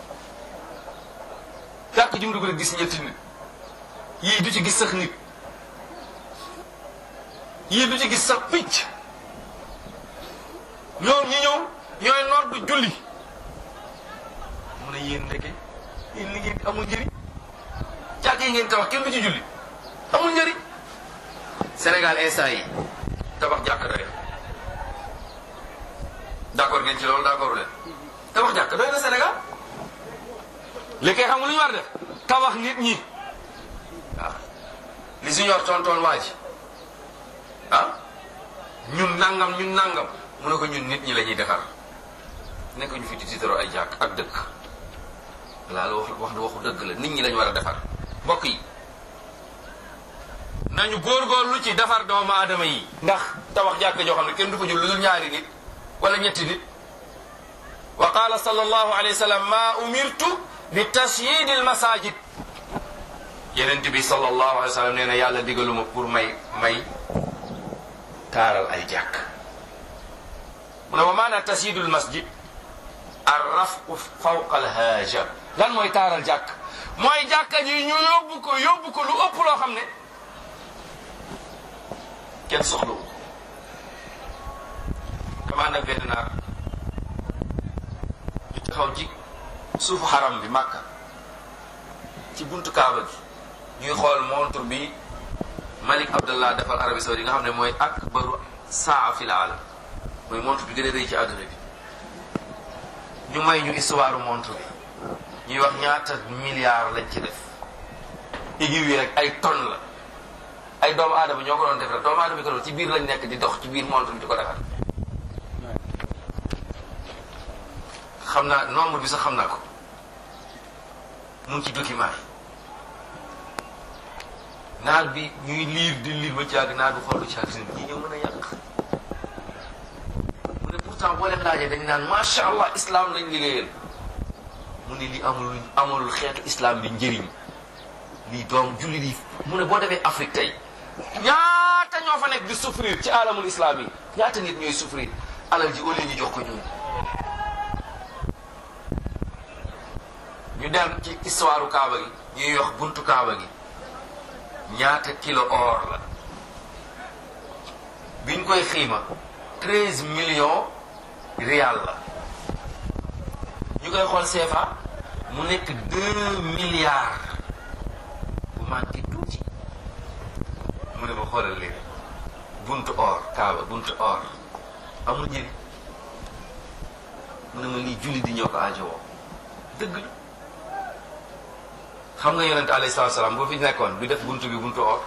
[SPEAKER 2] jàkk ji mu dugg rek gis ñetti nit yii du ci gis sax nit yii du ci gis sax picc ñoom ñi ñëw ñooy noor du julli mu ne yéen ndeke yéen li ngeen amul njëriñ jàkk yi ngeen tabax kenn du ci julli amul njëriñ Sénégal instant yi tabax jàkk doy na d'accord ngeen ci loolu d'accord leen tabax jàkk doy na Sénégal li koy xam lu ñu war def tabax nit ñi waaw li si ñor tontoon waa ji ah ñun nangam ñun nangam mu ne ko ñun nit ñi la ñuy defar nekk ñu fi di tiitaroo ay jàkk ak dëkk laa la wax wax waxu dëgg la nit ñi lañu war a defar mbokk yi nañu góorgóorlu ci defar doomu aadama yi ndax tabax jàkk joo xam ne kenn du ko jul lu dul ñaari nit wala ñetti nit wa qala sallallahu alayhi wa sallam ma umirtu bi tasyid al masajid yenent bi sallallahu alayhi wa sallam nee na yàlla digaluma pour may may taaral ay jàkk mu ne wa maana tasyidul masjid ar rafu fawqa al haaja lan mooy taaral jàkk mooy jàkka ji ñu yóbbu ko yóbbu ko lu ëpp loo xam ne kenn soxlawu ànd ak benn naar ñu taxaw ci suufu xaram bi Makka ci buntu Kaaba gi ñuy xool montre bi Malik Abdallah defal Arabie Saoudite nga xam ne mooy akbaru saa fil aalam mooy montre bi gën a rëy ci àdduna bi ñu may ñu histoire montre bi ñuy wax ñaata milliards lañ ci def aiguille yi rek ay tonnes la ay doomu aadama ñoo ko doon def rek doomu aadama yi ko doon ci biir lañ nekk di dox ci biir montre bi di ko defar xam naa nombre bi sax xam naa ko mu ngi ci document yi naar bi ñuy liir di liir ba caag naar bi xool lu caag si ñi ñoo mën a yàq mu ne pourtant boo leen laajee dañ naan macha allah islam lañ liggéeyal mu ne li amul amulul xeetu islam bi njëriñ lii doom jullit yi mu ne boo demee Afrique tey ñaata ñoo fa nekk di souffrir ci alamul islam yi ñaata nit ñooy souffrir alal ji au lieu ñu jox ko ñun ñu dem ci histoire Kaaba gi ñuy wax buntu Kaaba gi ñaata kilo or la biñ koy xiima treize millions rial la ñu koy xool CFA mu nekk deux milliards bu manqué tuuti mu ne ma xoolal leen buntu or Kaaba buntu or amul njëriñ mu ne ma lii julli di ñoo ko aajowoo dëgg la xam nga yonente alayhi salaatu salaam boo fi nekkoon du def buntu bi buntu or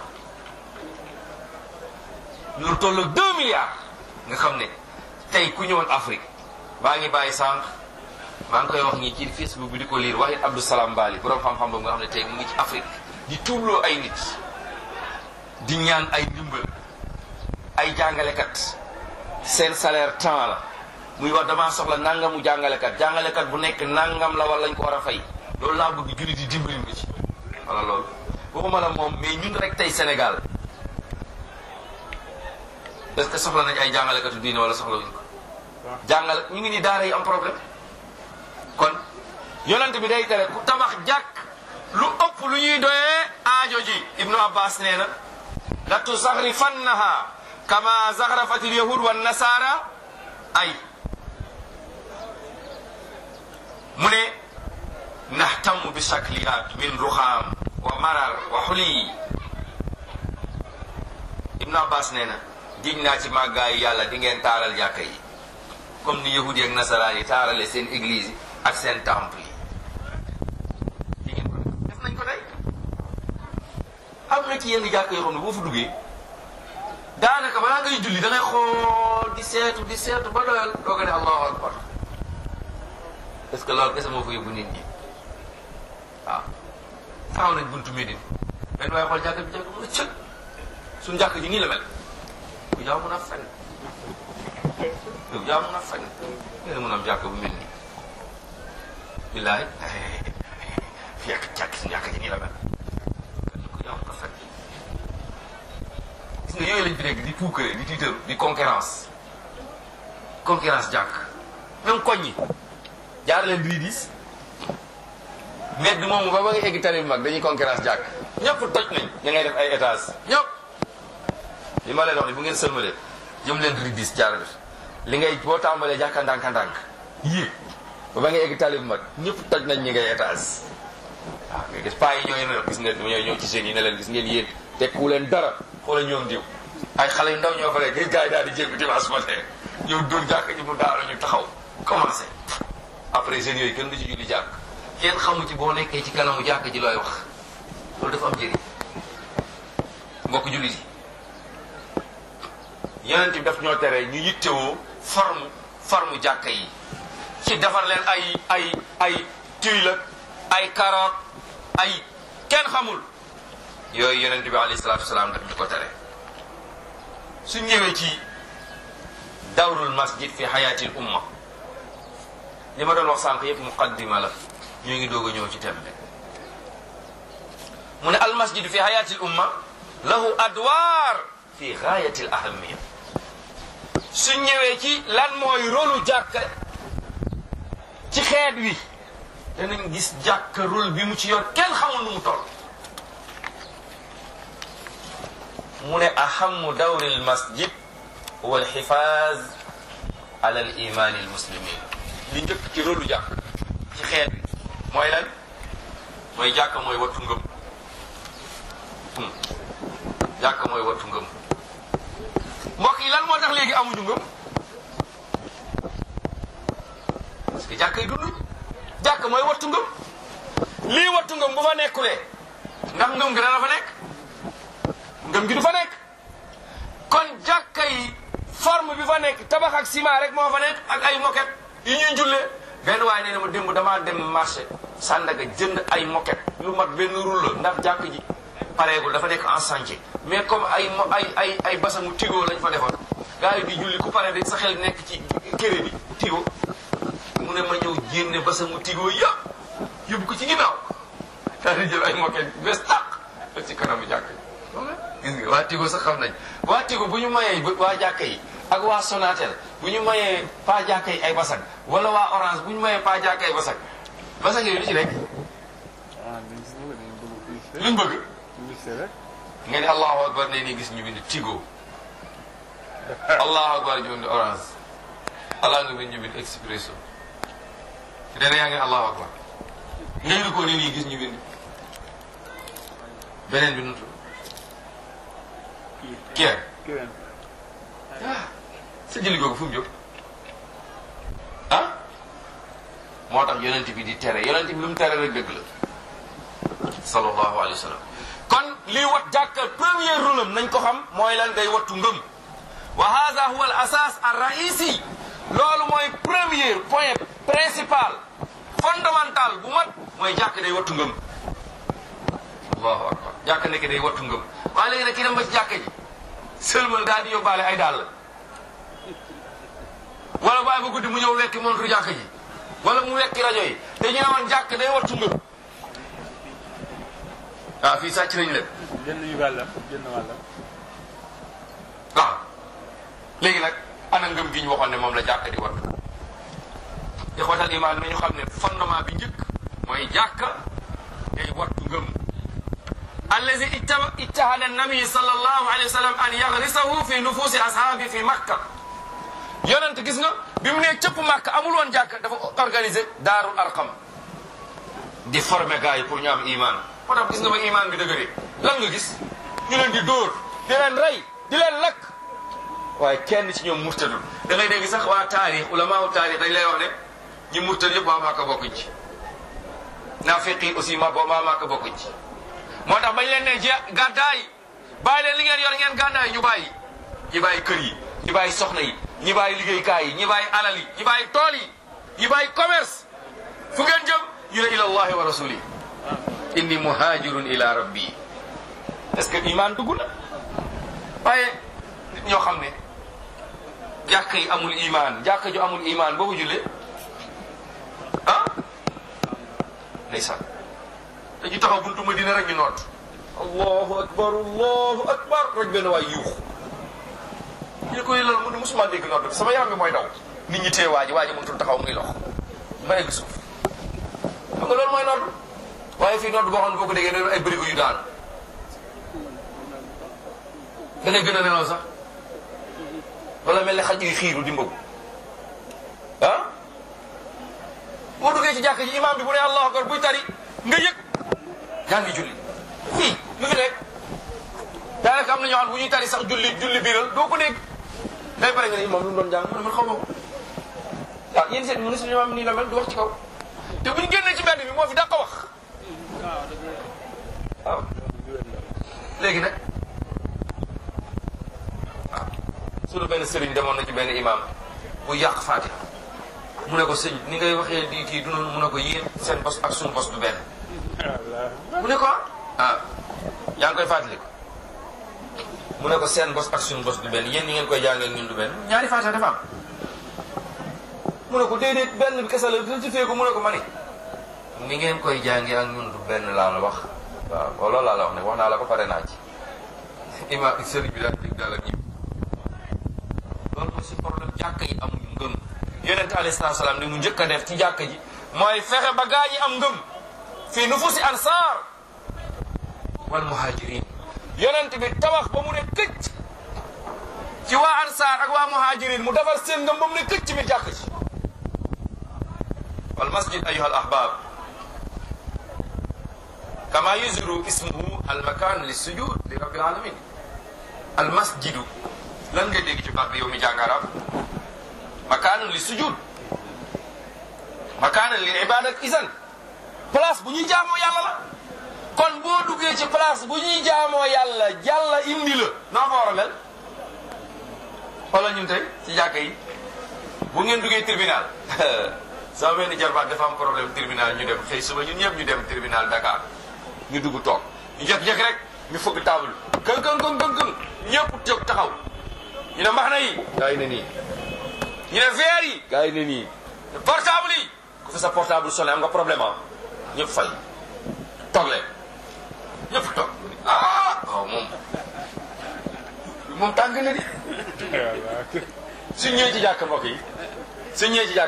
[SPEAKER 2] loolu tollu deux milliards nga xam ne tey ku ñëwoon Afrique baa ngi bàyyi sànq maa ngi koy wax ñi ci Facebook bi di ko liir waxit Abdou Salam Bali borom xam-xam boobu nga xam ne tey mu ngi ci Afrique di tuubloo ay nit di ñaan ay ndimbal ay jàngalekat seen salaire temps la muy wax damaa soxla nangamu jàngalekat jàngalekat bu nekk nangam la wala lañ ko war a fay loolu laa bëgg jullit di dimbali ma ci wala loolu waxuma la moom mais ñun rek tey Sénégal est-ce que soxla nañ ay jàngalekatu diine wala soxla wuñ ko jàngale ñu ngi ni daara yi am problème kon yonent bi day tere ku tabax jàkk lu ëpp lu ñuy doyee aajo ji ibnu abbas nee na la tusaxrifannaha kama zaxrafatil yahud wa nasara ay mu ne nahtamu bi shakliyaat min ruxaam wa marar wa xuli ibnu abbas nee na giñ naa ci màggaayu yàlla di ngeen taaral jàkka yi comme ni yahudi ak nasaraan yi taarale seen église yi ak seen temple yi di ngeen ko def nañ ko tey am na ci yenn jàkka yoo xam ne boo fa duggee daanaka balaa ngay julli da ngay xool di seetu di seetu ba doyal doo ko ne allahu akbar est-ce que loolu kese moo fa yóbbu nit ñi waaw taxaw nañ buntu Médine benn waaye xool jàkka bi jàkka mun a cëg suñu jàkka ji nii la mel ku yaa mun a fen yow yaa mun a fen ngeen mun am jàkka bu mel nii billaay fekk jàkk suñu jàkka ji nii la mel ku yaa mun a fen gis nga yooyu lañ fi nekk di puukare di tiitaru di concurrence concurrence jàkk même koñ yi jaar leen ridis mbedd moomu ba ba nga egg tali bu mag dañuy concurrence jàkk ñëpp toj nañ ña ngay def ay étage ñëpp li ma leen wax ni bu ngeen sëlmalee jëm leen ridis jaar def li ngay boo tàmbalee jàkka ndànk-ndànk yéeg ba ba nga egg tali bu mag ñëpp toj nañ ñi ngay étage waaw nga gis paa yi ñooy ne gis ngeen ñooy ñëw ci jeunes yi ne leen gis ngeen yéen tekku leen dara xoola ñoom diw ay xale yu ndaw ñoo fa rek gars yi daal di jéggu dimanche matin ñëw dóor jàkk ji mu daal ñu taxaw commencé après jeunes yooyu kenn du ci julli jàkk kenn xamu ci boo nekkee ci kanamu jàkk ji looy wax loolu dafa am njëriñ mbokk jullit yi yonent bi daf ñoo tere ñu yittewoo forme forme jàkka yi ci defar leen ay ay ay tuile ay carotte ay kenn xamul yooyu yonent bi alayhi salaatu wasalaam daf ñu ko tere su ñëwee ci dawrul masjid fi xayaatil umma li ma doon wax sànq yëpp muqaddima la ñu ngi doog a ñëw ci tembe mu ne al masjid fi xayaatil umma lahu adwaar fi gaayatil ahamiya su ñëwee ci lan mooy rôlu jàkka ci xeet wi danañ gis jàkka rôle bi mu ci yor kenn xamul nu mu toll mu ne ahamu dawri al masjid huwa al xifaaz alal imaani al muslimin li njëkk ci rôlu jàkk ci xeet bi mooy lan mooy jàkk mooy wattu ngëm Hmm. jàkk mooy wattu ngëm mbokk yi lan moo tax léegi amuñu ngëm parce que jàkk yi dunduñ jàkk mooy wattu ngëm lii wattu ngëm bu fa nekkulee ndax ngëm gi dana fa nekk ngëm gi du fa nekk kon jàkka yi forme bi fa nekk tabax ak ciment rek moo fa nekk ak ay moquette yu ñuy jullee benn waaye nee na ma démb damaa dem marché Sandaga jënd ay moquette lu mat benn rouleau ndax jàkk ji pareegul dafa nekk en chantier mais comme ay mo- ay ay ay basangu tigo lañ fa defoon gars yi di julli ku pare de sa xel nekk ci kéré bi tigo mu ne ma ñëw génne basangu tigo yëpp yóbbu ko ci ginnaaw daal di jël ay moquette bees tàq def ci kanamu jàkk yi gis nga waa tigo sax xam nañ waa tigo bu ñu mayee waa jàkka yi ak waa Sonatel bu ñu mayee pa jàkka yi ay basang wala waa orange bu ñu mayee pa jàkka yi basang basang yooyu lu ci nekk
[SPEAKER 3] ah dañ si bëgg dañu bëgg publicité.
[SPEAKER 2] luñ bëgg
[SPEAKER 3] publicité rek.
[SPEAKER 2] nga ni allahu akbar ne ni gis ñu bind tigo allahu akbar ñu bind orange allah nga bind ñu bind expresso dana yaa ngi allahu akbar ngay ri ko ne nii gis ñu bind beneen bi nutu
[SPEAKER 3] kii
[SPEAKER 2] kier
[SPEAKER 3] keneen.
[SPEAKER 2] sa jëli googu fu mu jóg ah moo tax yonent bi di tere yonent bi lu mu tere rek dëgg la sallallahu alayhi wa sallam kon lii wat jàkka premier rôle am nañ ko xam mooy lan day wattu ngëm wa hada huwa al asas ar raisi loolu mooy premier point principal fondamental bu mat mooy jàkk day wattu ngëm allahu akbar jàkk nekk day wattu ngëm waaye léegi nag ki dem ba ci jàkka ji sëlmal daal di yóbbaale ay dàll wala bàyyi ba guddi mu ñëw wekki montre jàkk ji wala mu wekki rajo yi te ñu ne woon jàkk day wattu ngëm ah fii sàcc nañu leen
[SPEAKER 3] jënd yu wàllam jënd wàllam.
[SPEAKER 2] waaw léegi nag ana ngëm gi ñu waxoon ne moom la jàkk di wattu ixwatal iman nañu xam ne fondement bi njëkk mooy jàkk day wattu ngëm allazi ittaba ittahada nabi sallallahu alayhi wa sallam an yagrisahu fi nufusi ashaabi fi makka yonent gis nga bi mu nee cëpp makka amul woon jàkk dafa organisé daarul arqam di former gars yi pour ñu am iman moo tax gis nga ba iman bi dëgëree lan nga gis ñu leen di dóor di leen rey di leen lakk waaye kenn ci ñoom murtadul da ngay dégg sax waa taarix ulamaawu taarix dañ lay wax ne ñi murtad yëpp waa Màkka bokkuñ ci naafiq yi aussi ma waa Màkka bokkuñ ci moo tax bañ leen ne je gàddaay bàyyi leen li ngeen yor ngeen gàddaay ñu bàyyi ñi bàyyi kër yi ñi bàyyi soxna yi ñi bàyyi liggéeykaay yi ñi bàyyi alal yi ñi bàyyi tool yi ñi bàyyi commerce fu ngeen jëm ñu ne ila allahi wa rasuli inni muhajirun ila rabbi est-ce que iman dugg na waaye nit ñoo xam ne jàkka yi amul iman jàkka ju amul iman boo ko jullee ah ndeysaan dañu taxaw buntu Madina rek ñu noot allahu akbar allahu akbar rek benn waay yuux ñu ne ko loolu mu ne musuma dégg noot sama yaram bi mooy daw nit ñi tee waaji waaji mënutul taxaw muy lox ba egg suuf xam nga loolu mooy noot waaye fii noot boo xam ne boo ko déggee dañu ay bërigo yu daanu da ngay gën a nelaw sax wala mel ne xaj yu xiiru di mbëgg ah boo duggee ci jàkk ji imam bi bu ne allahu akbar buy tari nga yëg yaa ngi julli fii lu fi nekk daanaka am na ñoo xam bu ñuy tari sax julli julli biiral doo ko dégg day pare nga ne imam lu mu doon jàng mu ne man xaw ma ko waaw yéen seen ministre imam nii la mel du wax ci kaw te bu ñu génnee ci mbedd bi moo fi dàq wax waaw léegi nag waaw sunu benn sëriñ demoon na ci benn imam bu yàq Fatiha mu ne ko sëñ ni ngay waxee di kii du noonu mu ne ko yéen seen bos ak suñu bos du benn mu ne ko ah yaa ngi koy fàttali ko mu ne ko seen bos ak suñu bos du benn yéen ñi ngeen koy jàngee ñun du benn ñaari Fatiha dafa am mu ne ko déedéet benn bi kese la dina ci fee ko mu ne ko ma ni ni ngeen koy jàngee ak ñun du benn laa la wax waaw loolu laa la wax ne wax naa la ko pare naa ci ima sëriñ bi daal dig daal ak ñib loolu mooy si problème jàkka yi amuñu ngëm yonent alayhi salaatu salaam li mu njëkk a def ci jàkka ji mooy fexe ba gaa ñi am ngëm fii nufusi ansaar wal muhajirin yonent bi tabax ba mu ne këcc ci waa ansaar ak waa muhajirin mu defar seen ngëm ba mu ne këcc mi jàkk ci wal masjid ayuha al ahbab kama yuzuru ismuhu al makan li sujud li rabbil alamin al masjidu lan nga dégg ci baat bi yow mi jàng arab makaanun li sujud makaanun li ibadat isan place bu ñuy jaamoo yàlla la kon boo duggee ci place bu ñuy jaamoo yàlla yàlla indi la noo fa war a mel xoolal ñun tey ci jàkka yi bu ngeen duggee tribunal sama benn jarbaat dafa am problème tribunal ñu dem xëy suba ñun ñëpp ñu dem tribunal Dakar ñu dugg toog ñu jekk-jekk rek ñu fëgg table kën kën kën kën kën ñëpp jóg taxaw ñu ne mbax na yi gaa yi ne nii ñu ne verre yi gaa yi ne nii portable yi ku fi sa portable sonné am nga problème ah ñëpp fay toog leen ñëpp toog ah waaw moom moom tàng na di suñ ñëwee ci jàkk mbokk yi suñ ñëwee ci jàkk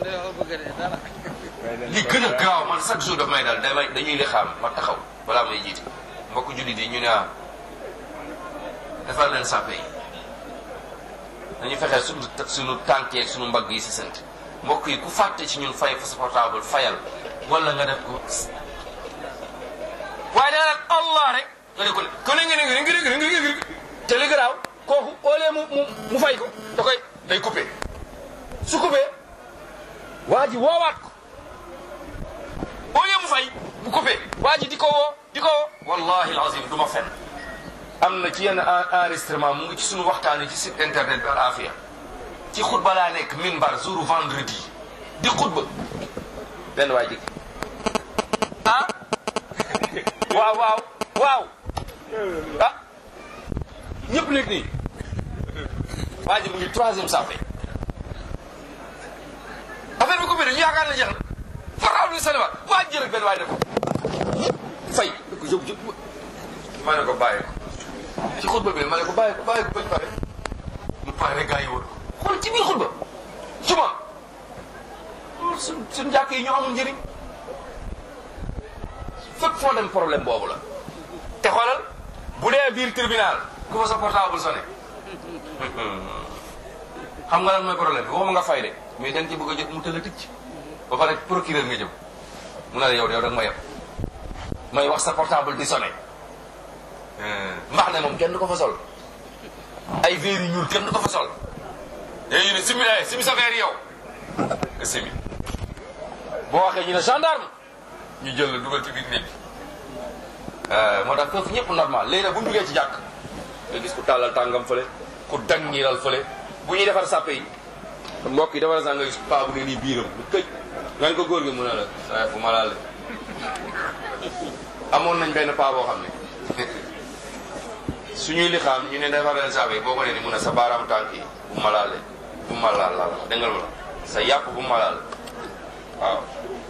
[SPEAKER 2] li gën a gaaw man chaque jour daf may dal damay dañuy li xam ma taxaw balaa may jiite mbokk jullit yi ñu ne ah defar leen sàppe yi dañu fexe suñu suñu tànk yeeg suñu mbagg yi si sant mbokk yi ku fàtte ci ñun fay fa sa portable fayal wala nga def ko waaye dana nag allah rek nga ne ko ne ko ne ngi ngi ngi ngi ngi te li garaaw kooku au lieu mu mu mu fay ko da koy day coupé su coupé waa ji woowaat ko au lieu mu fay mu coupé waa ji di ko woo di ko woo wallahi alazim du ma fen am na ci yenn enregistrement mu ngi ci suñu waxtaani ci site internet bi al afia ci xutba laa nekk minbar jour vendredi di xutba benn waay jëkk ah waaw waaw waaw ah ñëpp nekk nii waa ji mu ngi troisième sape affaire bi ko bëri ñu yaakaar na jeex na portable bi saliwaat waa ji rek benn waay ne ko fay da ko yóbbu yóbbu ma ne ko bàyyi ko ci xutba bi ma ne ko bàyyi ko bàyyi ko bañ pare mu pare rek gars yi wër xool ci biir xutba suma suñ suñ jàkk yi ñoo amul njëriñ fépp foo dem problème boobu la te xoolal bu dee biir tribunal ku fa sa portable sonné xam nga lan mooy problème bi waxuma nga fay de mais da nga ci bëgg a jot mu tëla tëcc ba pare procureur nga jëm mu ne la yow de yow da nga ma yem may wax sa portable di sonné mbax ne moom kenn du ko fa sol ay verre yu ñuul kenn du ko fa sol léegi ne simi la simi sa verre yow nga simi boo waxee ñu ne gendarme ñu jël la dugal ci biir néeg bi moo tax foofu ñëpp normal léegi nag bu ñu duggee ci jàkk nga gis ku tàllal tàngam fële ku dang ñiiral fële bu ñuy defar sàppe yi mbokk yi defar sax nga gis paa bu ne nii biiram lu këj nga ko góor gi mu ne la saa fu ma laal amoon nañ benn paa boo xam ne suñuy li xam ñu ne defar leen sàppe yi boo ko ne ni mu ne sa baaraam tànk yi bu ma laale bu ma laal laal dégg nga la sa yàpp bu ma laal waaw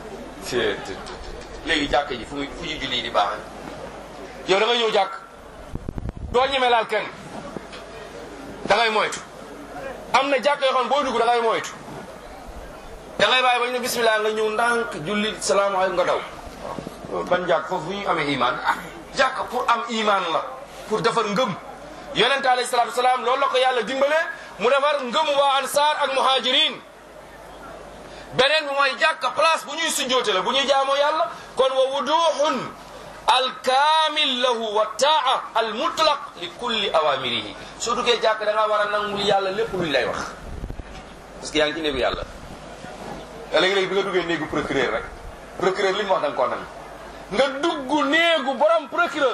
[SPEAKER 2] léegi jàkk ji fu muy fu ñu julli di baax yow da ngay ñëw jàkk doo ñeme laal kenn da ngay moytu am na jàkk yoo xam boo dugg da ngay moytu da ngay bàyyi ba ñu ne bismillah nga ñëw ndànk julli salaamaaleykum nga daw ban jàkk foofu fu ñu amee iman ah jàkk pour am iman la pour defar ngëm yonente alayhi salaatu wasalaam loolu la ko yàlla dimbale mu defar ngëm waa ansaar ak muhajirin beneen bi mooy jàkka place bu ñuy sujjoote la bu ñuy jaamoo yàlla kon wa wuduhun alkaamil lahu wa taa al mutlaq li kulli awamirihi soo duggee jàkk da ngaa war a nangul yàlla lépp luñ lay wax parce que yaa ngi ci néegu yàlla léegi-léegi bi nga duggee néegu procureur rek procureur li mu wax da nga koo nangu nga dugg néegu borom procureur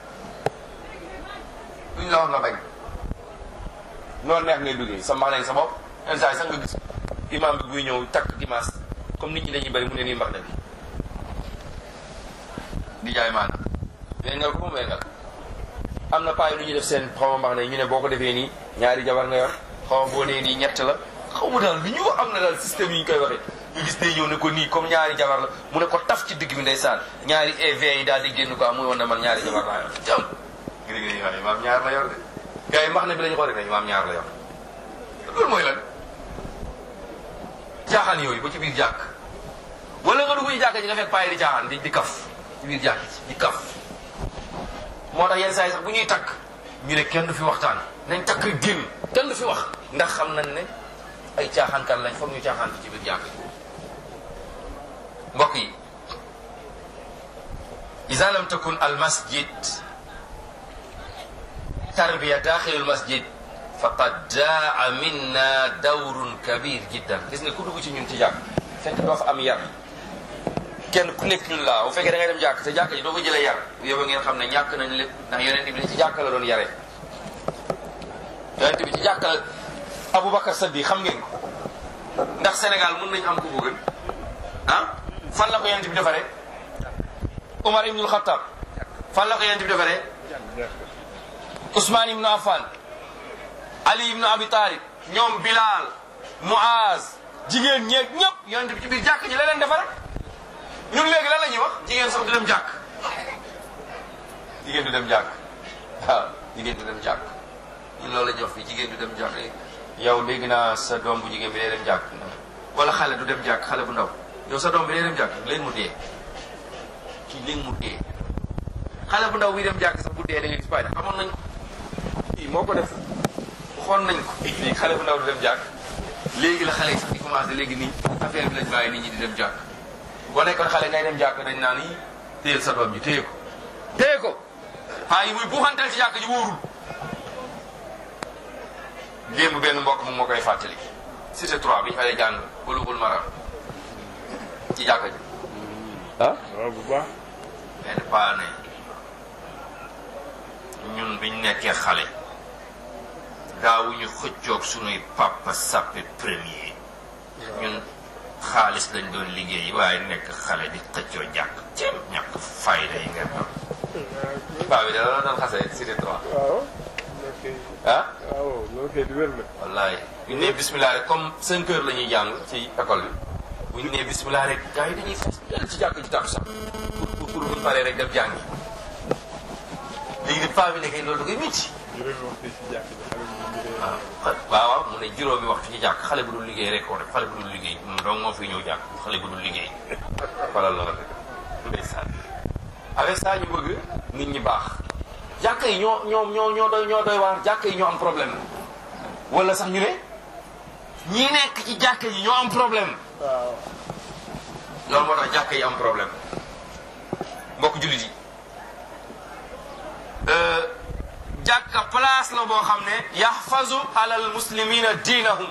[SPEAKER 2] luñ la wax nga bañ noonu neex ngay duggee sa mbax nañ sa bopp yenn saa yi sax nga gis imam bi buy ñëw takk dimanche comme nit ñi dañuy bëri mu ne nii mbax na bi di jaay maanaam wengal ko moom wengal am na paa yi lu ñuy def seen xaw ma mbax ne ñu ne boo ko defee nii ñaari jabar nga yor xaw ma boo nee nii ñett la xaw ma daal lu ñu am na daal système yi ñu koy waxee ñu gis day ñëw ne ko nii comme ñaari jabar la mu ne ko taf ci digg bi ndeysaan ñaari EV yi daal di génn ko am muy woon ne man ñaari jabar laa yor jam gis nga ni imaam ñaar la yor de gars yi mbax ne bi lañu xool rek ne imaam ñaar la yor loolu mooy lan caaxaan yooyu ba ci biir jàkk wala nga dugg ci jàkk ji nga fekk payi di caaxaan di di kaf ci biir jàkk ci di kaf moo tax yenn saa yi sax bu ñuy takk ñu ne kenn du fi waxtaan nañ takk rek génn kenn du fi wax ndax xam nañ ne ay caaxaankat lañ foog ñu caaxaan ci biir jàkk mbokk yi ida lam takun al masjid tarbiya daaxil al masjid faqad daa minna dawrun kabir jiddan gis nga ku dugg ci ñun ci jàkk fekk doo fa am yar kenn ku nekk ñun laa bu fekkee da ngay dem jàkk te jàkk ji doo ko jëlee yar yow ngeen xam ne ñàkk nañ lépp ndax yonent bi ci jàkk la doon yare yonent bi ci jàkk la Aboubacar Saddi xam ngeen ko ndax Sénégal mën nañu am ku bëgg ah fan la ko yonent bi defaree Umar ibnul Xattab fan la ko yonent bi defaree Ousmane ibnu Affan Ali ibnu Abi Talib ñoom Bilal Muaz jigéen ñeeg ñëpp yonent bi ci biir jàkk ji la leen defare ñun léegi lan la ñuy wax jigéen sax du dem jàkk jigéen du dem jàkk waaw jigéen du dem jàkk ñun loolu la ñuy wax fii jigéen du dem jàkk yow dégg naa sa doom bu jigéen bi day dem jàkk wala xale du dem jàkk xale bu ndaw yow sa doom bi day dem jàkk léegi mu dee kii léegi mu dee xale bu ndaw bi dem jàkk sax bu dee da nga gis bàyyi amoon nañ ko kii moo ko def waxoon nañ ko léegi xale bu ndaw du dem jàkk léegi la xale yi sax di commencé léegi nii affaire bi lañ bàyyi nit ñi di dem jàkk boo nekkoon xale ngay dem jàkk dañ naan yi téyel sa doom ji téye ko téye ko xaa yi muy buuxantal ci jàkk ji wóorul démb benn mbokk moom moo koy fàttali cité 3 bi ñu fay jàng bulugul maram ci jàkk ji ah
[SPEAKER 3] waaw bu baax
[SPEAKER 2] benn paa ne ñun biñ nekkee xale daawuñu xëccoog sunuy papa sappe premier ñun xaalis lañ doon liggéey waaye nekk xale di xëccoo jàkk ci ñàkk fayda yi ngeen am paa bi da la doon xasee cité 3
[SPEAKER 3] waaw ok
[SPEAKER 2] ah
[SPEAKER 3] waaw loolu kay du wér la
[SPEAKER 2] wallaay bu ñu nee bismillah rek comme 5 heures la ñuy jàng ci école bi bu ñu nee bismillah rek gars yi dañuy fas yàlla ci jàkk ji tàkku sax pour pour pour bu ñu paree rek dem jàngi léegi nag paa bi nekkee loolu da koy métti.
[SPEAKER 3] juróomi waxtu ci jàkk ji xale bu ñu dee
[SPEAKER 2] waaw waaw waaw mu ne juróomi waxtu ci jàkk xale bu dul liggéey rek ko def xale bu dul liggéey moom donc moo fi ñëw jàkk xale bu dul liggéey falal la la ndeysaan avec ça ñu bëgg nit ñi baax jàkk yi ñoo ñoo ñoo ñoo doy ñoo doy waar jàkk yi ñoo am problème wala sax ñu ne ñi nekk ci jàkk yi ñoo am problème
[SPEAKER 3] waaw
[SPEAKER 2] loolu moo tax jàkk yi am problème mbokk jullit yi jàkka place la boo xam ne yaxfazu alal muslimina diinahum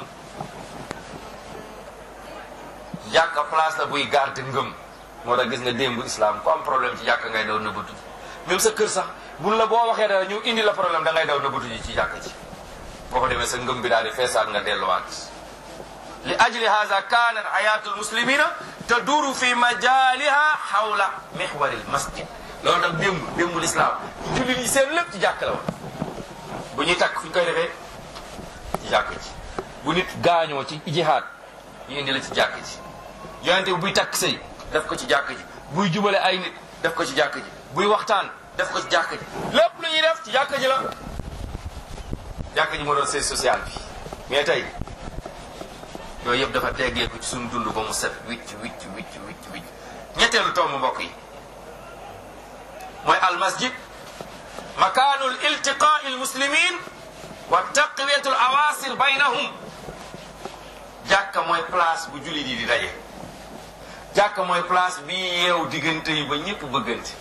[SPEAKER 2] jàkka place la buy garde ngëm moo tax gis nga démb islam ku am problème ci jàkka ngay daw nëbbatu même sa kër sax buñ la boo waxee dara ñu indi la problème da ngay daw nëbbatu ji ci jàkka ji boo ko demee sa ngëm bi daal di feesaat nga delluwaat li ajli hada kanat hayatu lmuslimina taduru fi majaliha hawla mihwari lmasjid loolu tax démb démb l'islam jullit yi seen lépp ci jàkk la woon bu ñuy takk fu ñu koy defee ci jàkk ji bu nit gaañoo ci jihaad ñu indi la ci jàkk ji yonente bi buy takk sëy def ko ci jàkk ji buy jubale ay nit def ko ci jàkk ji buy waxtaan def ko ci jàkk ji lépp lu ñuy def ci jàkk ji la jàkk ji moo doon sëy social bi mais tey yooyu yëpp dafa teggeeku ci suñu dund ba mu set wicc wicc wicc wicc wicc ñetteelu tomb mbokk yi mooy almasjid makaanu iltiqaa almuslimin wa taqwiyatu alawaasir baynahum jàkka mooy place bu jullit yi di daje jàkka mooy place bi yeew diggante yi ba ñëpp bëggante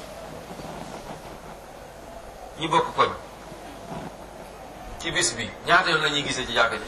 [SPEAKER 2] ñi bokk koñ ci bis bi ñaata yoon la ñuy gisee ci jàkka ji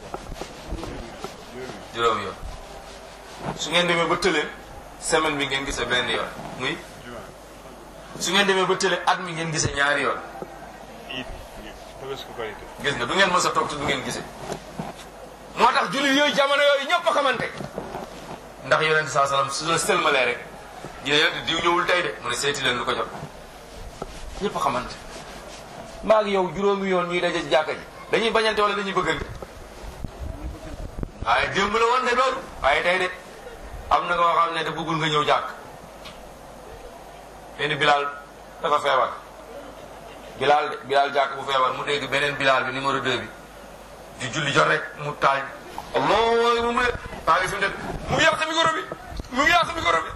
[SPEAKER 2] juróom yoon su ngeen demee ba tële semaine bi ngeen gisee benn yoon muy su ngeen demee ba tële at mi ngeen gisee ñaari yoon
[SPEAKER 3] it tabaski korite
[SPEAKER 2] gis nga du ngeen mës a toog te du ngeen gisee moo tax jullit yooyu jamono yooyu ñëpp a xamante ndax yonente saa salaam su la sëlmalee rek dina yonente diw ñëwul tey de mu ne seeti leen lu ko jot ñëpp a xamante maa ngi yow juróomi yoon ñuy daje ci jàkka ji dañuy bañante wala dañuy bëggante waaye démb la woon de loolu waaye tey de am na nga xam ne da bëggul nga ñëw jàkk benn bilaal dafa feebar bilaal de bilaal jàkk bu feebar mu dégg beneen bilaal bi numéro 2 bi di julli jot rek mu taaj allah mu ne baa ngi fi mu def mu ngi yàq micro bi mu ngi yàq micro bi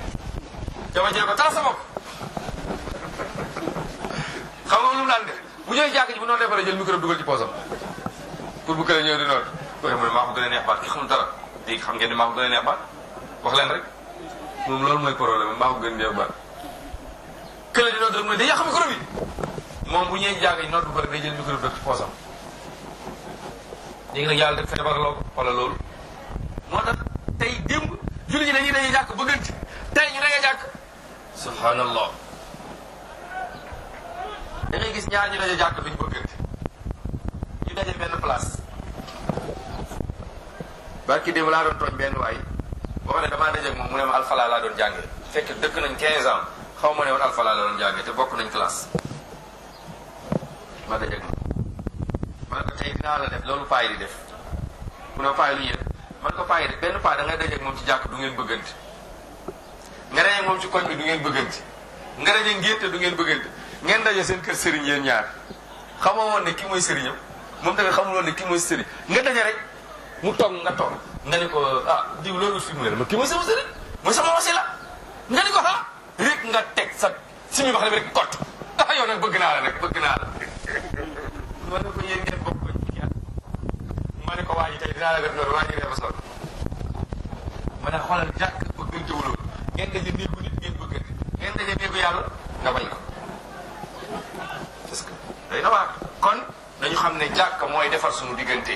[SPEAKER 2] jama jee ko tal sa bopp xam nga lu mu daan def bu bu ñëwee jàkk ji bu noonu defaree jël micro dugal ci poosam pour bu kële ñëw di noonu kooku mu ne maa ko gën a neex baat ki xamul dara léegi xam ngeen ne maa ko gën a neex baat wax leen rek moom loolu mooy problème maa ko gën a neex baat kële di noonu rek mu ne day yàq micro bi moom bu ñëwee jàkk ji noonu bu pare day jël micro bi def ci poosam léegi nag yàlla def feebar loo ko wala loolu moo tax tey démb julli ñi dañuy dañuy jàkk bëggante tey ñu dañuy jàkk subhanallah da ngay gis ñaar ñu daje jàkk duñ bëggante ñu daje benn place barki démb laa doon tooñ benn waay boo xam ne damaa daje ak moom mu ne ma alfala laa doon jàngee fekk dëkk nañ 15 ans xaw ma ne woon alfala la doon jàngee te bokk nañ classe ma daje ak moom ma ne ko tey dinaa la def loolu paay di def mu ne paay lu ñuy def man ko paay def benn paay da ngay daje ak moom ci jàkk du ngeen bëggante nga daje ak moom ci koñ bi du ngeen bëggante nga daje ngénte du ngeen bëggante ngeen daje seen kër sëriñ yéen ñaar xamoo woon ne kii mooy sëriñam moom tamit xamul woon ne kii mooy sëriñ nga daje rek mu toog nga toog nga ne ko ah diw loolu fi mu ne ma kii mooy sama sëriñ mooy sama wasila nga ni ko ah rek nga teg sa suñu wax bi rek kott ah yow nag bëgg naa la nag bëgg naa la ma ne ko yéen ngeen bokk ko ma ne ko waa ji tey dinaa la def loolu waa ji dafa sol ma ne xoolal jàkk bëggante wuloo ngeen daje néegu nit ngeen bëggante ngeen daje néegu yàlla nga bañ ko parce que day na waar kon dañu xam ne jàkk mooy defar suñu diggante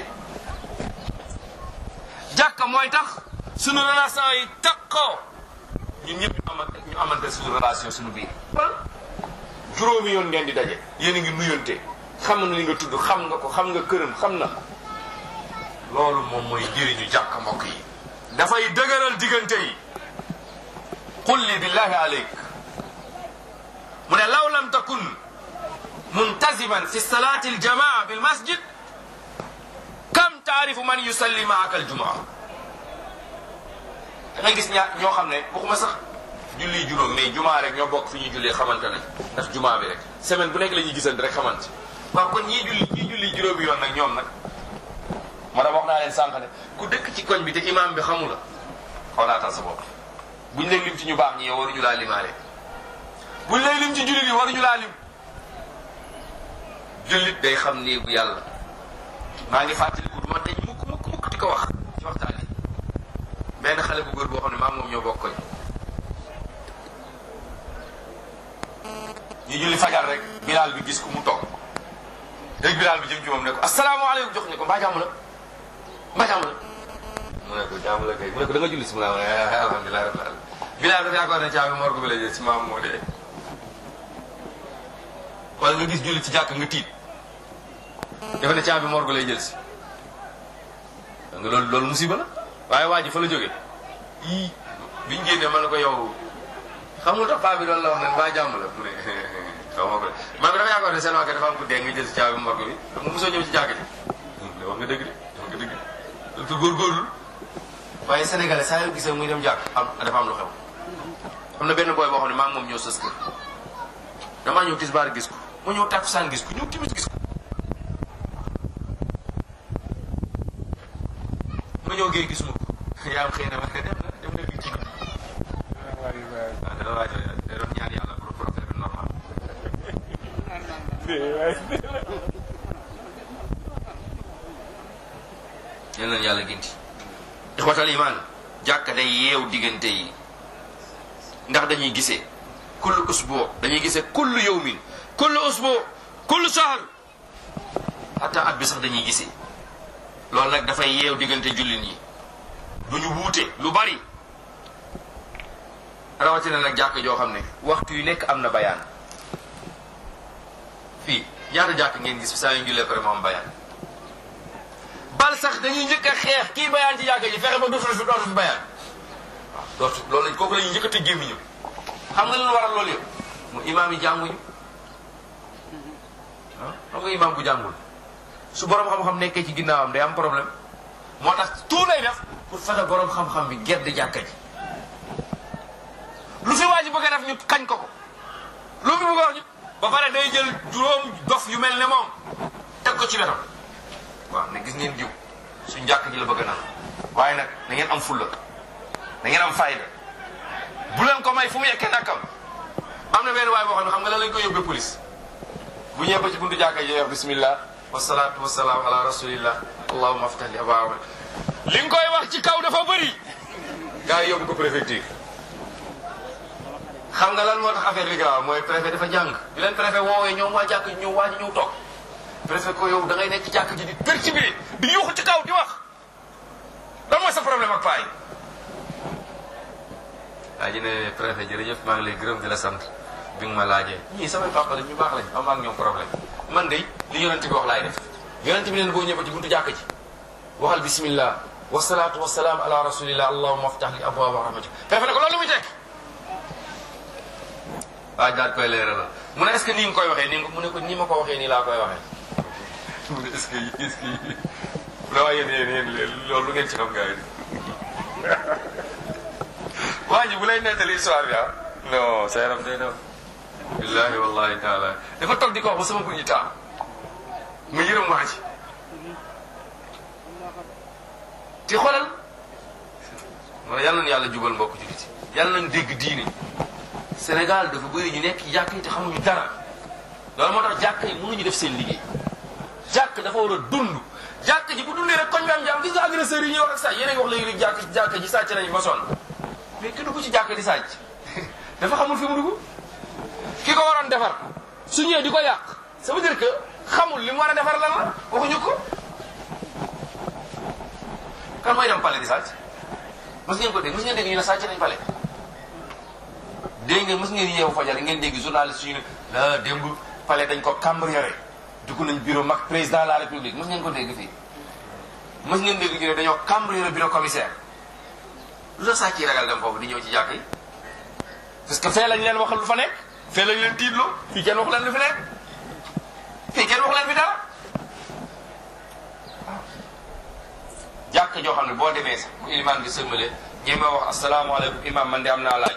[SPEAKER 2] jàkk mooy tax suñu relation yi takkoo ñun ñëpp ñu amante ñu amante suñu relation suñu biir juróomi yoon ngeen di daje yéen a ngi nuyonte xam na li nga tudd xam nga ko xam nga këram xam na loolu moom mooy njëriñu jàkk mbokk yi dafay dëgëral diggante yi qul li billahi aleyk mu ne law lam takun muntaziman fi salati aljamaa bil masjid kam taarifu man yusalli maaka aljumaa da ngay gis ñaar ñoo xam ne waxuma sax julli juróom mais jumaa rek ñoo bokk fi ñuy jullee xamante ne ndax jumaa bi rek semaine bu nekk la ñuy gisante rek xamante waaw kon ñii julli ñii julli juróomi yoon nag ñoom nag moo tax wax naa leen sànq ne ku dëkk ci koñ bi te imaam bi xamu la xoolaatal sa bopp buñ lay lim ci ñu baax ñi yow waruñu laa limaale buñ lay lim ci jullit yi waruñu laa lim jullit day xam néegu yàlla maa ngi fàttaliku du ma dañ mukk mukk mukk di ko wax ci waxtaan yi benn xale bu góor boo xam ne maa moom ñoo bokk koñ ñu julli fajar rek bilaal bi gis ku mu toog léegi bilaal bi jëm ci moom ne ko asalaamaaleykum jox ñu ko mbaa jàmm la mbaa jàmm la mu ne ko jàmm la kay mu ne ko da nga julli si mu ne alhamdulilah rabbil alamin bilaal dafa yaakaar ne caabi morgue bi la jël si maam moo dee wala nga gis julli ci jàkk nga tiit dafa ne caabi morgue lay jël si nga loolu loolu musiba la waaye waa ji fa la jógee ii biñ génnee ma ne ko yow xam nga tax paa bi doon la wax ne mbaa jàmm la mu ne xaw ma ko man bi dafa yaakaar ne seen waa dafa am ku dee nga jël si caabi morgue bi mu mosoo ñëw ci jàkk ji wax nga dëgg de wax nga dëgg de te góorgóorlu waaye sénégalais saa yoo gisee muy dem jàkk am dafa am lu xew am na benn booy boo xam ne maa ngi moom ñëw sës kër damaa ñëw tisbaar gis ko mu ñëw takkusaan gis ko ñëw timis gis ko ma ñëw géey gisuma ko yaa am xëy na ma dem na dem na lii ci waaw dana waaj da doon ñaan yàlla pour pour affaire bi normal yal nañu yàlla ginti ixwatal iman jàkka day yeew diggante yi ndax dañuy gisee kullu usbu dañuy gisee kullu yawmin kullu usbu kullu shahr hatta at bi sax dañuy gisee loolu nag dafay yeew diggante jullit yi duñu wuute lu bari rawatina nag jàkk joo xam ne waxtu yu nekk am na bayaan fii ñaata jàkk ngeen gis saa yu jullee pare mu am bayaan bal sax dañuy njëkk a xeex kii bayaan ci jàkk ji fexe ba dootul fi dootul fi bayaan waaw dootul loolu lañ kooku la ñuy njëkk a tëj gémmiñu xam nga lu waral loolu yëpp mu imaam yi jànguñu ah xam nga imaam bu jàngul su borom xam-xam nekkee ci ginnaawam day am problème moo tax tout lay def pour fexe borom xam-xam bi gedd jàkka ji lu fi waa ji bëgg a def ñu kañ ko ko lu fi bëgg a wax ñu ba pare day jël juróom dof yu mel ne moom teg ko ci wetam waaw ne gis ngeen diw suñ jàkk ji la bëgg a naan waaye nag na ngeen am fulla na ngeen am fayda bu leen ko may fu mu yekkee nakam am na benn waay boo xam ne xam nga lan lañ ko yóbbee police bu ñëwee ba ci buntu jàkka ji wax bismillah wasalaatu wasalaam ala rasulillah allahumma aftah li abwaaba li nga koy wax ci kaw dafa bëri gars yi yóbbu ko préfecture xam nga lan moo tax affaire bi grave mooy préfet dafa jàng di leen préfet woowee ñoom waa jàkk ji ñëw waa ji ñëw toog préfet ko yow da ngay nekk ci jàkk ji di perturbé di yuuxu ci kaw di wax lan mooy sa problème ak paa yi waa ji ne préfet jërëjëf maa ngi lay gërëm di la sant bi nga ma laajee ñii samay papa la ñu baax lañ am ak ñoom problème man de li yonent bi wax laay def yonent bi leen boo ñëwee ci buntu jàkk ji waxal bismillah wasalaatu wasalaam ala rasulillah allahumma aftah li abwaaba rahmatik préfet ne ko loolu lu muy teg waa daal koy leeral la mu ne est ce que nii nga koy waxee nii nga mu ne ko nii ma ko waxee nii laa koy waxee mu ne est ce que est ce que vraiment yéen yéen yéen loolu lu ngeen ci xam gars yi waa ji bu lay nettali histoire bi ah non sa yaram day daw billahi wallahi taala dafa toog di ko wax ba sama buñu taa mu yërëm waa ji te xoolal man yàlla na yàlla jubal mbokk jullit yàlla nañ dégg diine Sénégal dafa bëri ñu nekk jàkk yi te xamuñu dara loolu moo tax jàkk yi mënuñu def seen liggéey jàkk dafa war a dund jàkk ji bu dundee rek koñ bi am jàmm gis nga agresseurs yi ñuy wax ak sàcc yéen a ngi wax léegi jàkk jàkk ji sàcc nañu ba sonn mais ki dugg ci jàkk di sàcc dafa xamul fi mu dugg ki ko waroon defar su ñëwee di ko yàq ça veut dire que xamul li mu war a defar lan la waxuñu ko kan mooy dem pale di sàcc mës ngeen ko dégg mës ngeen dégg ñu ne sàcc nañ pale dégg ngeen mës ngeen yeewu fajar ngeen dégg journaliste yu ne la démb pale dañ ko cambriolé dugg nañ bureau mag président de la république mës ngeen ko dégg fii mës ngeen dégg ñu ne dañoo cambriolé bureau commissaire lu la sàcc yi ragal dem foofu di ñëw ci jàkk yi parce que fee lañ leen waxal lu fa nekk fee lañ leen tiitloo fii kenn waxu leen lu fi nekk fii kenn waxu leen fi dara jàkk joo xam ne boo demee sax bu ilimaan bi sëmmale ñeme wax asalaamaaleykum imam man de am naa laaj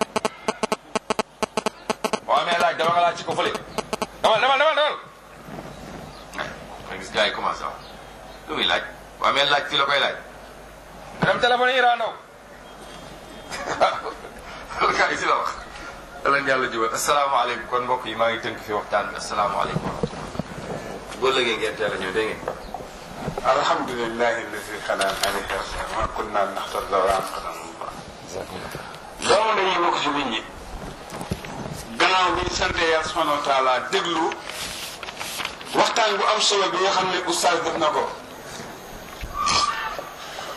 [SPEAKER 2] boo amee laaj dama nga laaj ci ko fële demal demal demal demal nga gis gars yi commencé wax lu muy laaj boo amee laaj fii la koy laaj nga dem téléphone yi Iran ndaw gars yi si la wax leen yàlla jubal asalaamaaleykum kon mbokk yi maa ngi tënk fi waxtaan bi asalaamaaleykum wa rahmatulah boo lëgee ngeen teel a ñëw dégg ngeen
[SPEAKER 1] alhamdulillahi alladi xanaan alayka ma kunna naxtarda wa an qadana allah doomu dañuy bokk ci nit ñi gannaaw bi ñu sante yàlla subhanahu wa taala déglu waxtaan bu am solo bi nga xam ne oustaz def na ko